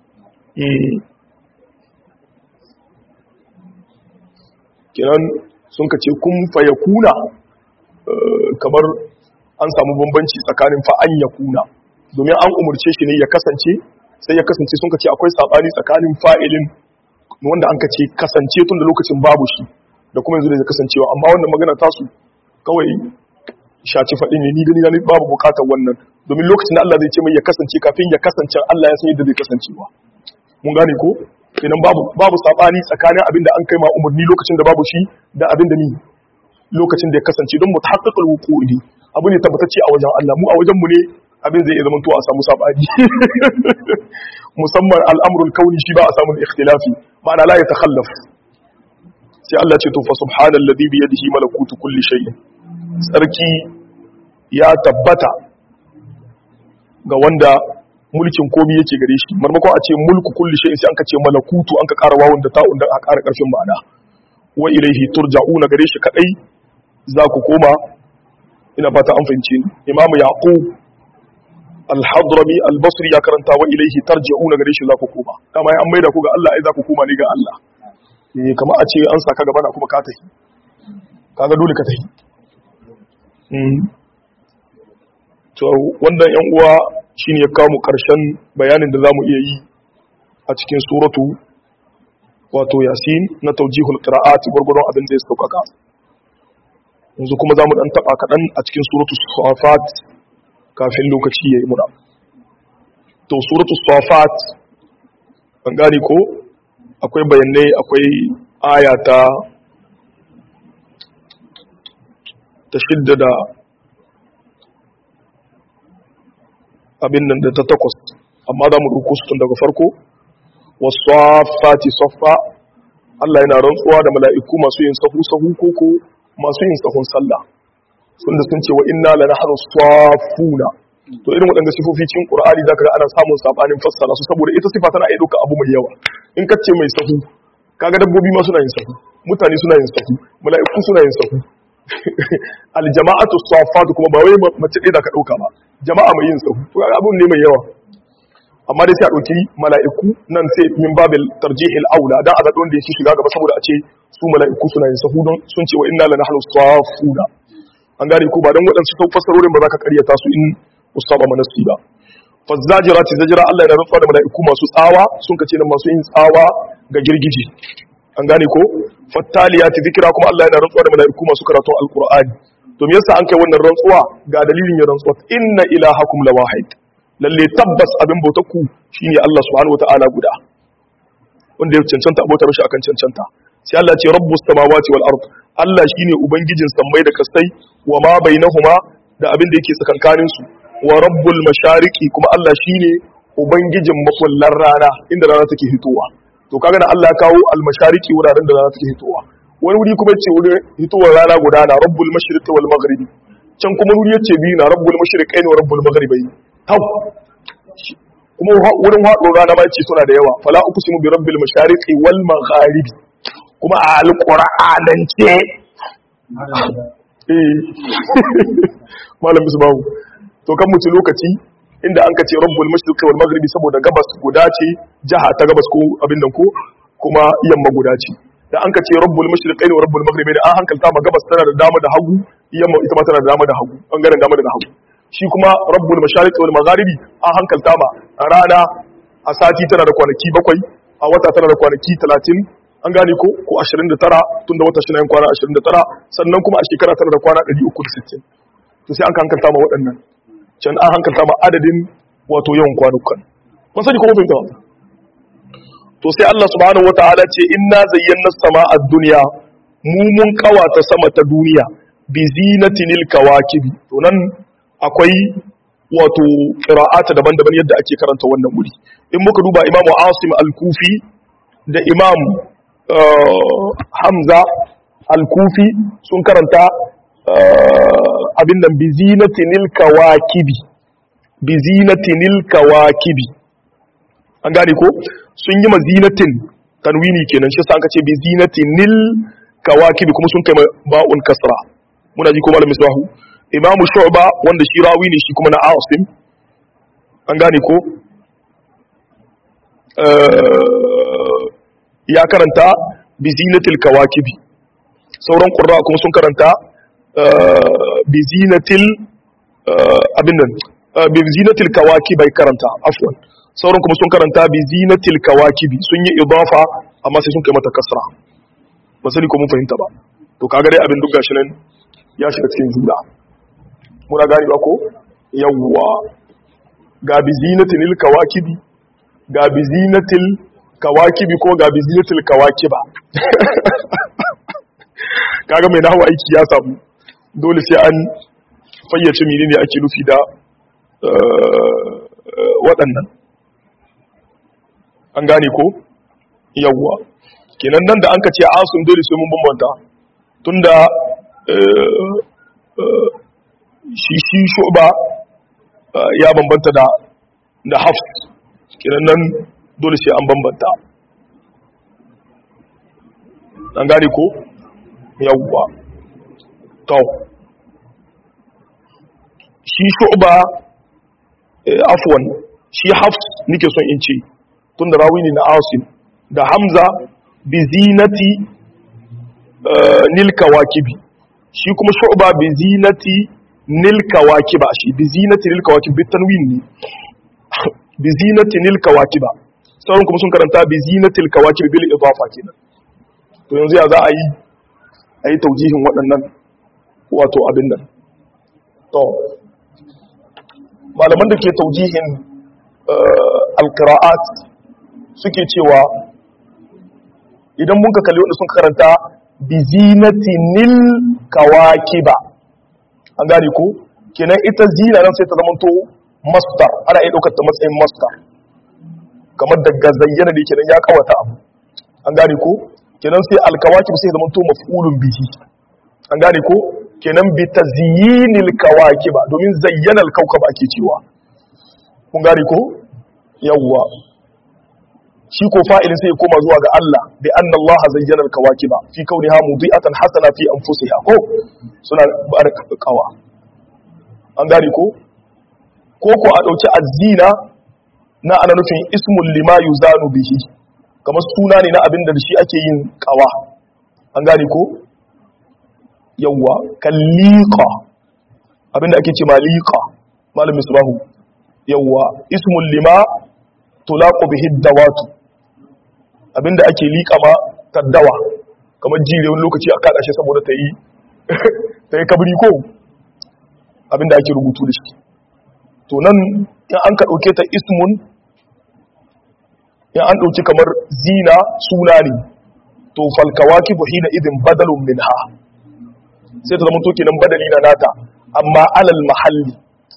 kenan sun ka ce kun fa yakuna kamar an samu bambanci tsakanin fa'an ya kuna domin an umarce shi ne ya kasance sai ya kasance sun ce akwai saɓani tsakanin fa'ilin wanda an ka ce kasance tun da lokacin babu shi da kuma yanzu da ya kasancewa amma wannan magana tasu kawai shaci faɗi ne ni gani na babu bukatar wannan domin lokacin da Allah zai ce mai ya kasance kafin ya kasance Allah ya san yadda zai kasancewa mun gane ko kenan babu babu sabani tsakanin abin da an kai ma umarni lokacin da babu shi da abin da ni lokacin da ya kasance don mutahaqqiqul wuqu'i abu ne tabbatacce a wajen Allah mu a wajen mu ne abin zai zama to a samu sabani musamman al'amrul kauni shi ba a samu ikhtilafi ma'ana la ya takhallaf sai Allah ce to fa subhanalladhi bi yadihi malakutu kulli shay'in sarki ya tabbata ga wanda mulkin komi yake gare shi marmakon a ce mulku kulli shay'in sai an ka ce malakutu an ka ƙara wawun da ta'un da a ƙara ƙarfin ma'ana wa ilaihi turja'una gare shi kadai za ku koma ina fata an fahimce ni imam yaqub al-hadrami al-basri ya karanta wa ilaihi tarji'una gare shi za ku koma dama an maida ku ga Allah ai za ku koma ne ga Allah eh kamar a ce an saka gaba na kuma ka tafi kaga dole ka tafi to wannan yan uwa shine ya kawo mu karshen bayanin da zamu iya yi a cikin suratu wato yasin na tawjihul qira'at gurgurun abin da ya saukaka yanzu kuma zamu dan taba kadan a cikin suratu safat kafin lokaci yayi muna to suratu safat an gane ko akwai bayanai akwai aya ta ta shidda da abin nan da ta takwas amma za mu ɗauko su tun daga farko wasu fati soffa Allah yana rantsuwa da mala'iku masu yin sahu sahu koko masu yin sahun sallah sun da sun ce wa inna la nahnu safuna to irin waɗanda sifofi cikin qur'ani zaka ga ana samun sabanin fassara su saboda ita sifa tana iya ɗauka abu mai yawa in kace mai sahu kaga dabbobi ma suna yin sahu mutane suna yin sahu mala'iku suna yin sahu aljama'atu safatu kuma ba wai mace ɗaya da ka ɗauka ba jama'a mai yin sahu to abun ne mai yawa amma dai sai a ɗauki mala'iku nan sai min babil tarjihil aula dan a ga wanda yake shiga gaba saboda a ce su mala'iku suna yin sahu don sun ce wa inna la nahnu safuna an gane ko ba dan waɗansu sau fassarorin ba za ka karyata su in usaba manasi ba fazzajirati zajira Allah yana rantsuwa da mala'iku masu tsawa sun kace nan masu yin tsawa ga girgiji an gane ko fattaliyati zikira kuma Allah yana rantsuwa da mala'iku masu karatun alqur'ani to me yasa an kai wannan rantsuwa ga dalilin ya rantsuwa inna ilahakum lawahid lalle tabbas abin bautarku shine Allah subhanahu wataala guda wanda ya cancanta abota mishi akan cancanta sai Allah ce rabbus samawati wal ard Allah shine ubangijin sammai da kasai wa ma bainahuma da abin da yake tsakankanin su wa rabbul mashariqi kuma Allah shine ubangijin makullar rana inda rana take hitowa to kaga da Allah ya kawo al mashariqi wuraren da rana take hitowa wani wuri kuma yace wurin hitowar rana guda na rabbul mashriqi wal maghribi can kuma wuri yace biyu na rabbul mashriqaini wa rabbul maghribi tau kuma wurin haɗo rana ma ce suna da yawa fala uqsimu bi rabbil mashariqi wal magharibi kuma a alqur'anance eh malam bisbahu to kan mutu lokaci inda an kace rabbul mashriqi wal maghribi saboda gabas guda ce jaha ta gabas ko abin nan ko kuma yamma guda ce da an kace rabbul mashriqaini wa rabbul maghribi da an hankalta ma gabas tana da dama da hagu yamma ita ma tana da dama da hagu bangaren dama da hagu shi kuma rabbul mashariqi wal magharibi an hankalta ma rana a sati tana da kwanaki bakwai a wata tana da kwanaki 30 an gane ko ko 29 tunda wata shi na yin kwana 29 sannan kuma a shekara tana da kwana 360 to sai an hankalta ma waɗannan can an hankalta ma adadin wato yawan kwanukan kun sani ko mun fahimta to sai Allah subhanahu wataala ce inna zayyana sama'a dunya mu mun kawata sama ta duniya bi zinatinil kawakibi to nan akwai wato qira'ata daban-daban yadda ake karanta wannan wuri in muka duba imamu asim al-kufi da imam hamza al-kufi sun karanta abin nan bi zinatinil kawakibi bi zinatinil kawakibi an gane ko sun yi mazinatin tanwini kenan shi sa aka ce bi zinatinil kawakibi kuma sun kai ba'un kasra muna ji ko malam misbahu imamu shu'ba wanda shi rawi ne shi kuma na asim an gane ko ya karanta bi zinatil kawakibi sauran qurra kuma sun karanta bi zinatil abin nan bi zinatil kawakibi bai karanta afwan sauran kuma sun karanta bi zinatil kawakibi sun yi idafa amma sai sun kai mata kasra ba sani ko mun fahimta ba to kaga dai abin duk gashi nan ya shiga cikin juna muna gani ba ko yawwa ga bi zinatil kawakibi ga bi zinatil kawakibi ko ga bi zinatil kawakiba kaga mai nahawa aiki ya samu dole sai an fayyace menene ake nufi da waɗannan an gane ko yawwa kenan nan da an ka ce asun dole sai mun bambanta tunda shi shi shuba ya bambanta da da hafs kenan nan dole sai an bambanta an gane ko yawwa to shi shuba afwan shi hafs nike son in ce tun da rawi ne na asim da hamza bi zinati nil kawakibi shi kuma shu'ba bi zinati nil kawakiba shi bi zinati nil kawakibi tanwin ne bi zinati nil kawakiba sauran kuma sun karanta bi zinatil kawakibi bil idafa kenan to yanzu ya za a yi a yi taujihin waɗannan wato abin nan to malaman da ke taujihin alkira'at suke cewa idan mun ka kalli wanda sun karanta bi zinatinil kawakiba an gane ko kenan ita zina nan sai ta zamanto masdar ana iya daukar ta matsayin masdar kamar daga zayyana da kenan ya kawata abu an gane ko kenan sai alkawakib sai zamanto maf'ulun bihi an gane ko kenan bi tazyinil kawakiba domin zayyana alkaukaba ake cewa kun gane ko yawwa shi ko fa'ilin sai ya koma zuwa ga Allah bi anna Allah zayyana al-kawakiba fi kauniha mudi'atan hasana fi anfusiha ko suna barakawa an gane ko ko ko a dauki azina na ana nufin ismul lima yuzanu bihi kamar suna ne na abin da shi ake yin kawa an gane ko yawwa kalliqa abinda ake ce maliqa malamin subahu yawwa ismul lima tulaqu bihi dawatu abinda ake liƙa ma taddawa kamar jire wani lokaci a kada shi saboda ta yi ta yi kabri ko abinda ake rubutu da shi to nan in an ka ɗauke ta ismun in an ɗauki kamar zina suna ne to falkawaki buhina idin badalun min ha sai ta zama to kenan badali na nata amma alal mahalli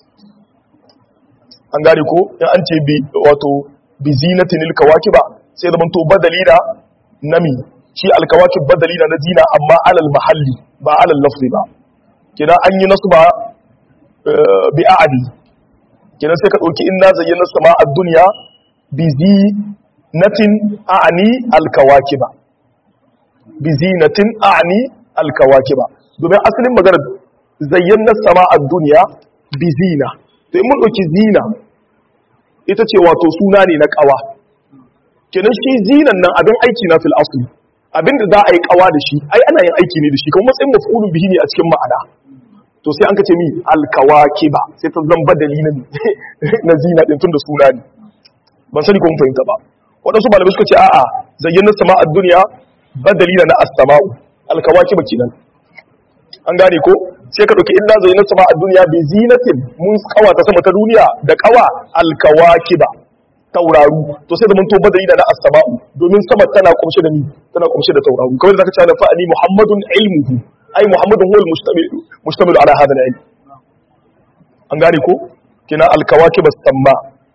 an gane ko in an ce bi wato bi zinatin alkawakiba sai zama to badali na nami shi alkawakib badali na na zina amma alal mahalli ba alal lafzi ba kenan an yi nasu ba bi a'adi kenan sai ka dauki inna zayyana sama ad-dunya bi zinatin a'ani alkawakiba bi zinatin a'ani alkawakiba domin asalin maganar zayyana sama ad-dunya bi zina to in mun dauki zina ita ce wato suna ne na kawa kenan shi zinan nan abin aiki na fil asli abin da za a yi kawa da shi ai ana yin aiki ne da shi kuma matsayin maf'ulun bihi ne a cikin ma'ana to sai an kace mi alkawakiba sai ta zamba dalilin na zina din tun da suna ne ban sani ko mun fahimta ba wadansu malamai suka ce a'a zayyana sama'ad dunya badalina na as-sama'u alkawakiba kenan an gane ko sai ka dauki illa zayyana sama'ad dunya bi zinatin mun kawa ta sama ta duniya da kawa alkawakiba tauraru to sai da mun to badali da na as-sama'u domin sama tana kumshe da ni tana kumshe da tauraru kamar da zaka ce fa ali muhammadun ilmuhu ai muhammadun huwa al-mustamil mustamil ala hada al-ilm an gane ko kina al-kawakib as-samma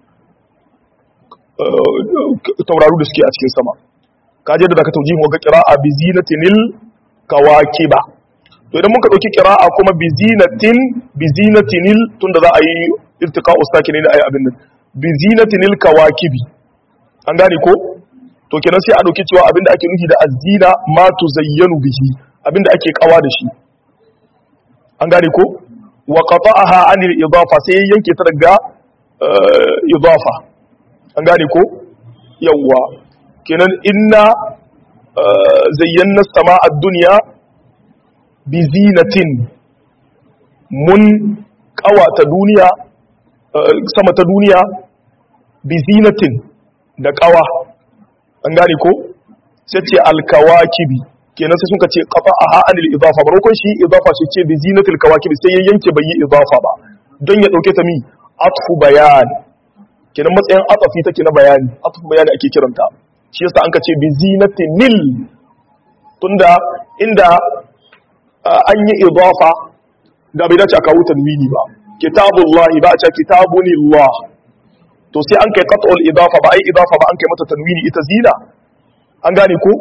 tauraru da suke a cikin sama kaje da zaka tauji mu ga qira'a bi zinatinil kawakiba to idan muka dauki qira'a kuma bi zinatin bi zinatinil tunda za a yi iltiqa'u sakinin ai abin nan bi zinatinil kawakibi an gane ko to kenan sai a dauki cewa abinda ake nufi da azina ma tuzayyanu bihi abinda ake kawa da shi an gane ko wa qata'aha anil idafa sai yanke ta daga idafa an gane ko yawa kenan inna zayyana sama ad-dunya bi zinatin mun kawata duniya sama ta duniya bi zinatin da kawa an gane ko sai ce alkawakibi kenan sai suka ce qata'aha anil idafa barokon shi idafa shi ce bi zinatil kawakib sai ya yanke bai yi idafa ba don ya dauke ta mi atfu bayan kenan matsayin atafi take na bayani atfu bayani ake kiranta shi yasa an ka ce bi zinatinil tunda inda an yi idafa da bai dace a kawo tanwini ba kitabullahi ba a ce kitabunillah to sai an kai qat'ul idafa ba ai idafa ba an kai mata tanwini ita zina an gane ko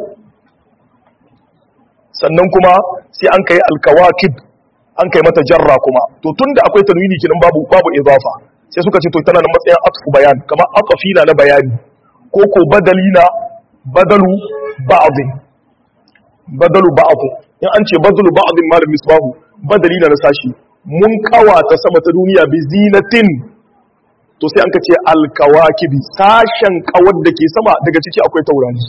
sannan kuma sai an kai alkawakib an kai mata jarra kuma to tunda akwai tanwini kinan babu babu idafa sai suka ce to tana da matsayin atfu bayan kamar atfi na na bayani ko ko badali na badalu ba'd badalu ba'd in an ce badalu ba'd malam misbahu badali na na sashi mun kawata sama ta duniya bi zinatin to sai an ka ce alkawakibi sashen kawar da ke sama daga ciki akwai taurari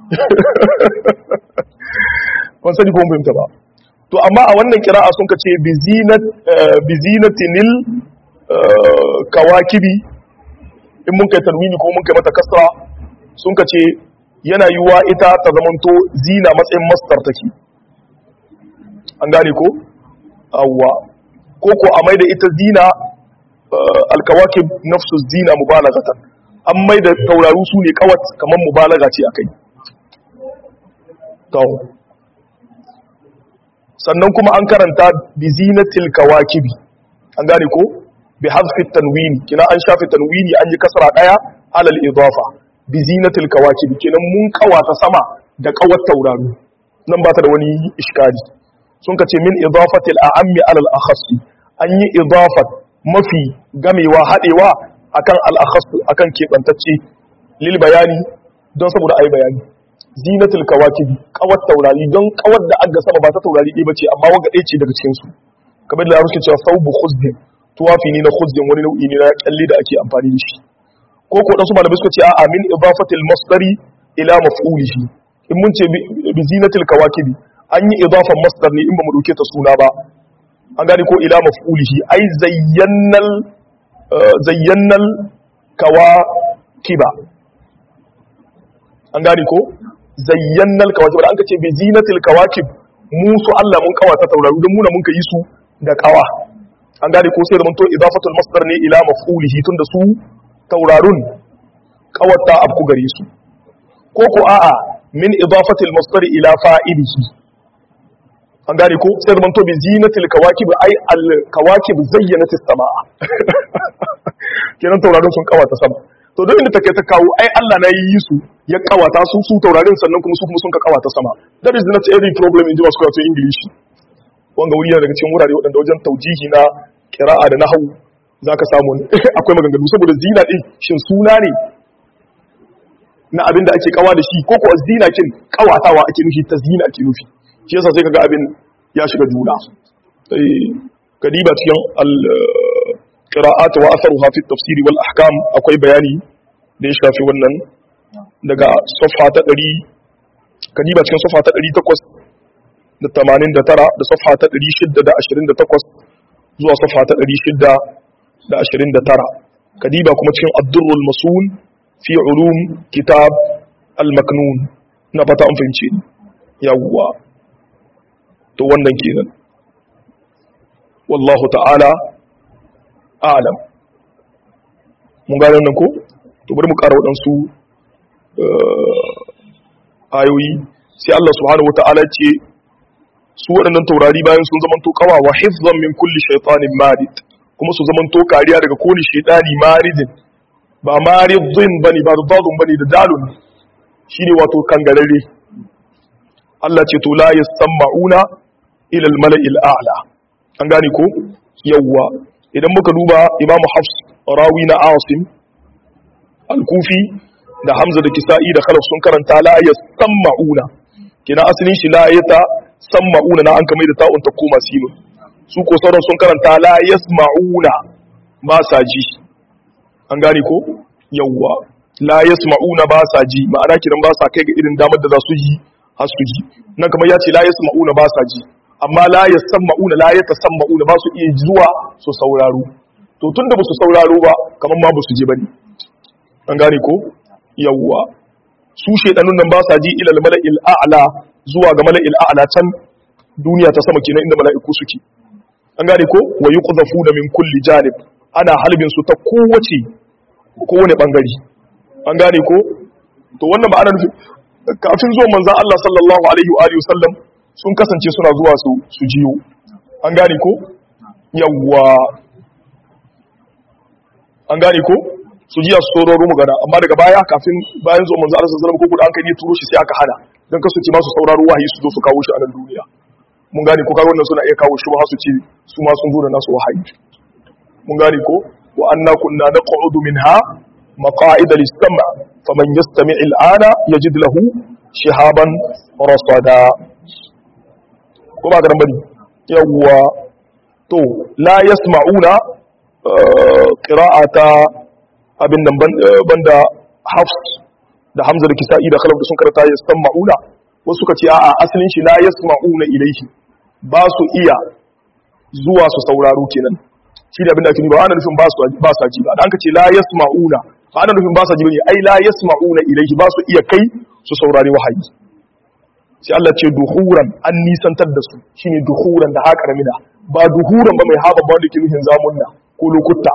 ban sani ko mun fahimta ba to amma a wannan kira'a sun ka ce bi zinatinil kawakibi in mun kai tanwini ko mun kai mata kasra sun ka ce yana yiwuwa ita ta zamanto zina matsayin mastar take an gane ko awwa ko ko a maida ita zina alkawakib nafsu zina mubalagatan an maida tauraru su ne kawat kamar mubalaga ce akai to sannan kuma an karanta bi zinatil kawakibi an gane ko bi hazfi tanwini kina an shafi tanwini an yi kasra daya alal idafa bi zinatil kawakibi kinan mun kawata sama da kawat tauraru nan ba ta da wani iskari sun kace min idafatil a'ammi alal akhassi an yi idafat mafi gamewa hadewa akan al akhass akan kebantacce lil bayani don saboda ai bayani zinatul kawakibi kawat taurari don kawar da aga sama ba ta taurari ɗaya bace amma waga ɗaya ce daga cikin su kamar da suke cewa saubu khuzdin tuwafi ne na khuzdin wani nau'i ne na kyalle da ake amfani da shi ko ko dan su malamai suka ce a'a min idafatil masdari ila maf'ulihi in mun ce bi zinatul kawakibi an yi idafan masdar ne in ba mu dauke ta suna ba an gane ko ila maf'ulihi ai zayyannal zayyannal kawakiba an gane ko zayyannal kawakib da an kace bi zinatil kawakib mu su Allah mun kawata tauraru don muna mun ka yi su da kawa an gane ko sai da to idafatul masdar ne ila maf'ulihi tunda su taurarun kawata abku gare su ko ko a'a min idafatil masdar ila fa'ilihi an gane ko sai da to bi zinatil kawakib ai al kawakib zayyanatis samaa kenan taurarun sun kawata sama to don inda take ta kawo ai Allah na yi su ya kawata su su taurarin sannan kuma su kuma sun ka kawata sama that is not every problem in masu karatu english wanga wuri yana daga cikin wurare waɗanda wajen taujihi na kira'a da nahawu zaka samu akwai maganganu saboda zina din shin suna ne na abin da ake kawa da shi ko ko zina kin kawatawa ake nufi ta zina ake nufi shi yasa sai kaga abin ya shiga juna eh kadiba cikin al qira'at wa atharuha fi tafsiri wal ahkam akwai bayani da ya shafi wannan daga safha ta 100 kadiba cikin safha ta 889 da safha ta 628 zuwa safha ta 629 kadiba kuma cikin ad-durrul masul fi ulum kitab al-maknun na fata an fahimce yawwa to wannan kenan wallahu ta'ala alam mun gane nan ko to bari mu ƙara waɗansu ayoyi sai Allah subhanahu wata'ala ce su waɗannan taurari bayan sun zama to kawa wa hifzan min kulli shaytanin marid kuma su zama to kariya daga kowane shaytani maridin ba maridin bane ba dadun bane da dalun shine wato kangarare Allah ce to la yasma'una ila al-mala'il a'la an gane ko yawwa idan muka duba Imam Hafs rawi na Asim al-Kufi da Hamza da Kisa'i da Khalaf sun karanta la yasma'una kina asalin shi la yata sama'una na an kamar da ta'un ta koma sinu su ko sauran sun karanta la yasma'una ba sa ji an gane ko yawwa la yasma'una ba sa ji ma'ana kiran ba sa kai ga irin damar da za su yi har su ji nan kamar ya ce la yasma'una ba sa ji amma la yasma'una la yatasamma'una ba su iya zuwa su sauraro to tunda ba su sauraro ba kamar ma ba su je bane an gane ko yawwa su shedanun nan ba sa ji ila al-mala'il a'la zuwa ga mala'il a'la can duniya ta sama kenan inda mala'iku suke an gane ko wa yuqdhafuna min kulli janib ana halbin su ta kowace kowane bangare an gane ko to wannan ba ana nufi kafin zuwan manzon Allah sallallahu alaihi wa alihi wasallam sun kasance suna zuwa su su jiyo an gane ko yawwa an gane ko su jiya su sauraro magana amma daga baya kafin bayan zuwan manzon Allah sallallahu alaihi wasallam ko an kai ne turo shi sai aka hana dan kasu ce masu sauraro wahayi su zo su kawo shi a nan duniya mun gane ko kaga wannan suna iya kawo shubha su ce su ma sun zo da nasu wahayi mun gane ko wa anna kunna naq'udu minha maqa'ida lis-sam' faman yastami' al-ana yajid lahu shihaban rasada ko ba garan bane yawwa to la yasma'una qira'ata abin nan banda hafs da hamza da kisa'i da khalaf da sun karanta yasma'una wasu suka ce a'a asalin shi la yasma'una ilayhi ba su iya zuwa su sauraro kenan shi da abinda ake ba ana nufin ba su ba sa ji ba dan ka ce la yasma'una ba ana nufin ba sa ji bane ai la yasma'una ilayhi ba su iya kai su saurari wahayi sai Allah ce duhuran an nisantar da su shine duhuran da haka ramina ba duhuran ba mai haba ba wanda ke nufin zamunna ko lokuta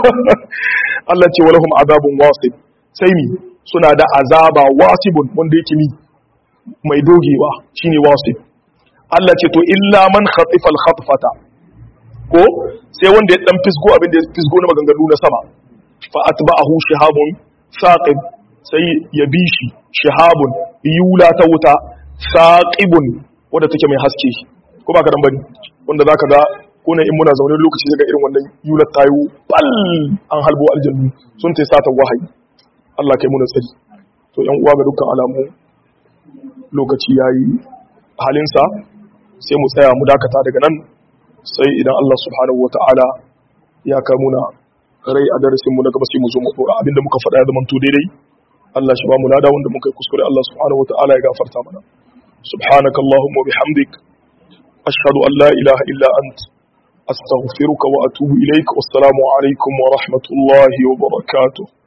Allah ce walahum azabun wasib sai mi suna da azaba wasibun wanda yake ni mai dogewa shine wasif Allah ce to illa man khatifa al-khatfata ko sai wanda ya dan fisgo abin da ya fisgo na maganganu na sama fa atba'ahu shihabun saqib sai ya bi shi shihabun yula ta wuta saqibun wanda take mai haske ko ba ka dan bane wanda zaka ga ko ne in muna zaune lokaci daga irin wannan yular tayo bal an halbo aljannu sun tai sata wahayi Allah kai muna tsari to yan uwa ga dukkan alamu lokaci yayi halinsa sai mu tsaya mu dakata daga nan sai idan Allah subhanahu wata'ala ya kai muna rai a darasin mu na gaba sai mu zo mu dora abinda muka faɗa ya zamanto daidai Allah shi ba mu lada wanda muka yi kuskure Allah subhanahu wata'ala ya gafarta mana subhanaka allahumma bihamdik ashhadu an la ilaha illa ant astaghfiruka wa atubu ilaik wassalamu alaikum wa rahmatullahi wa barakatuh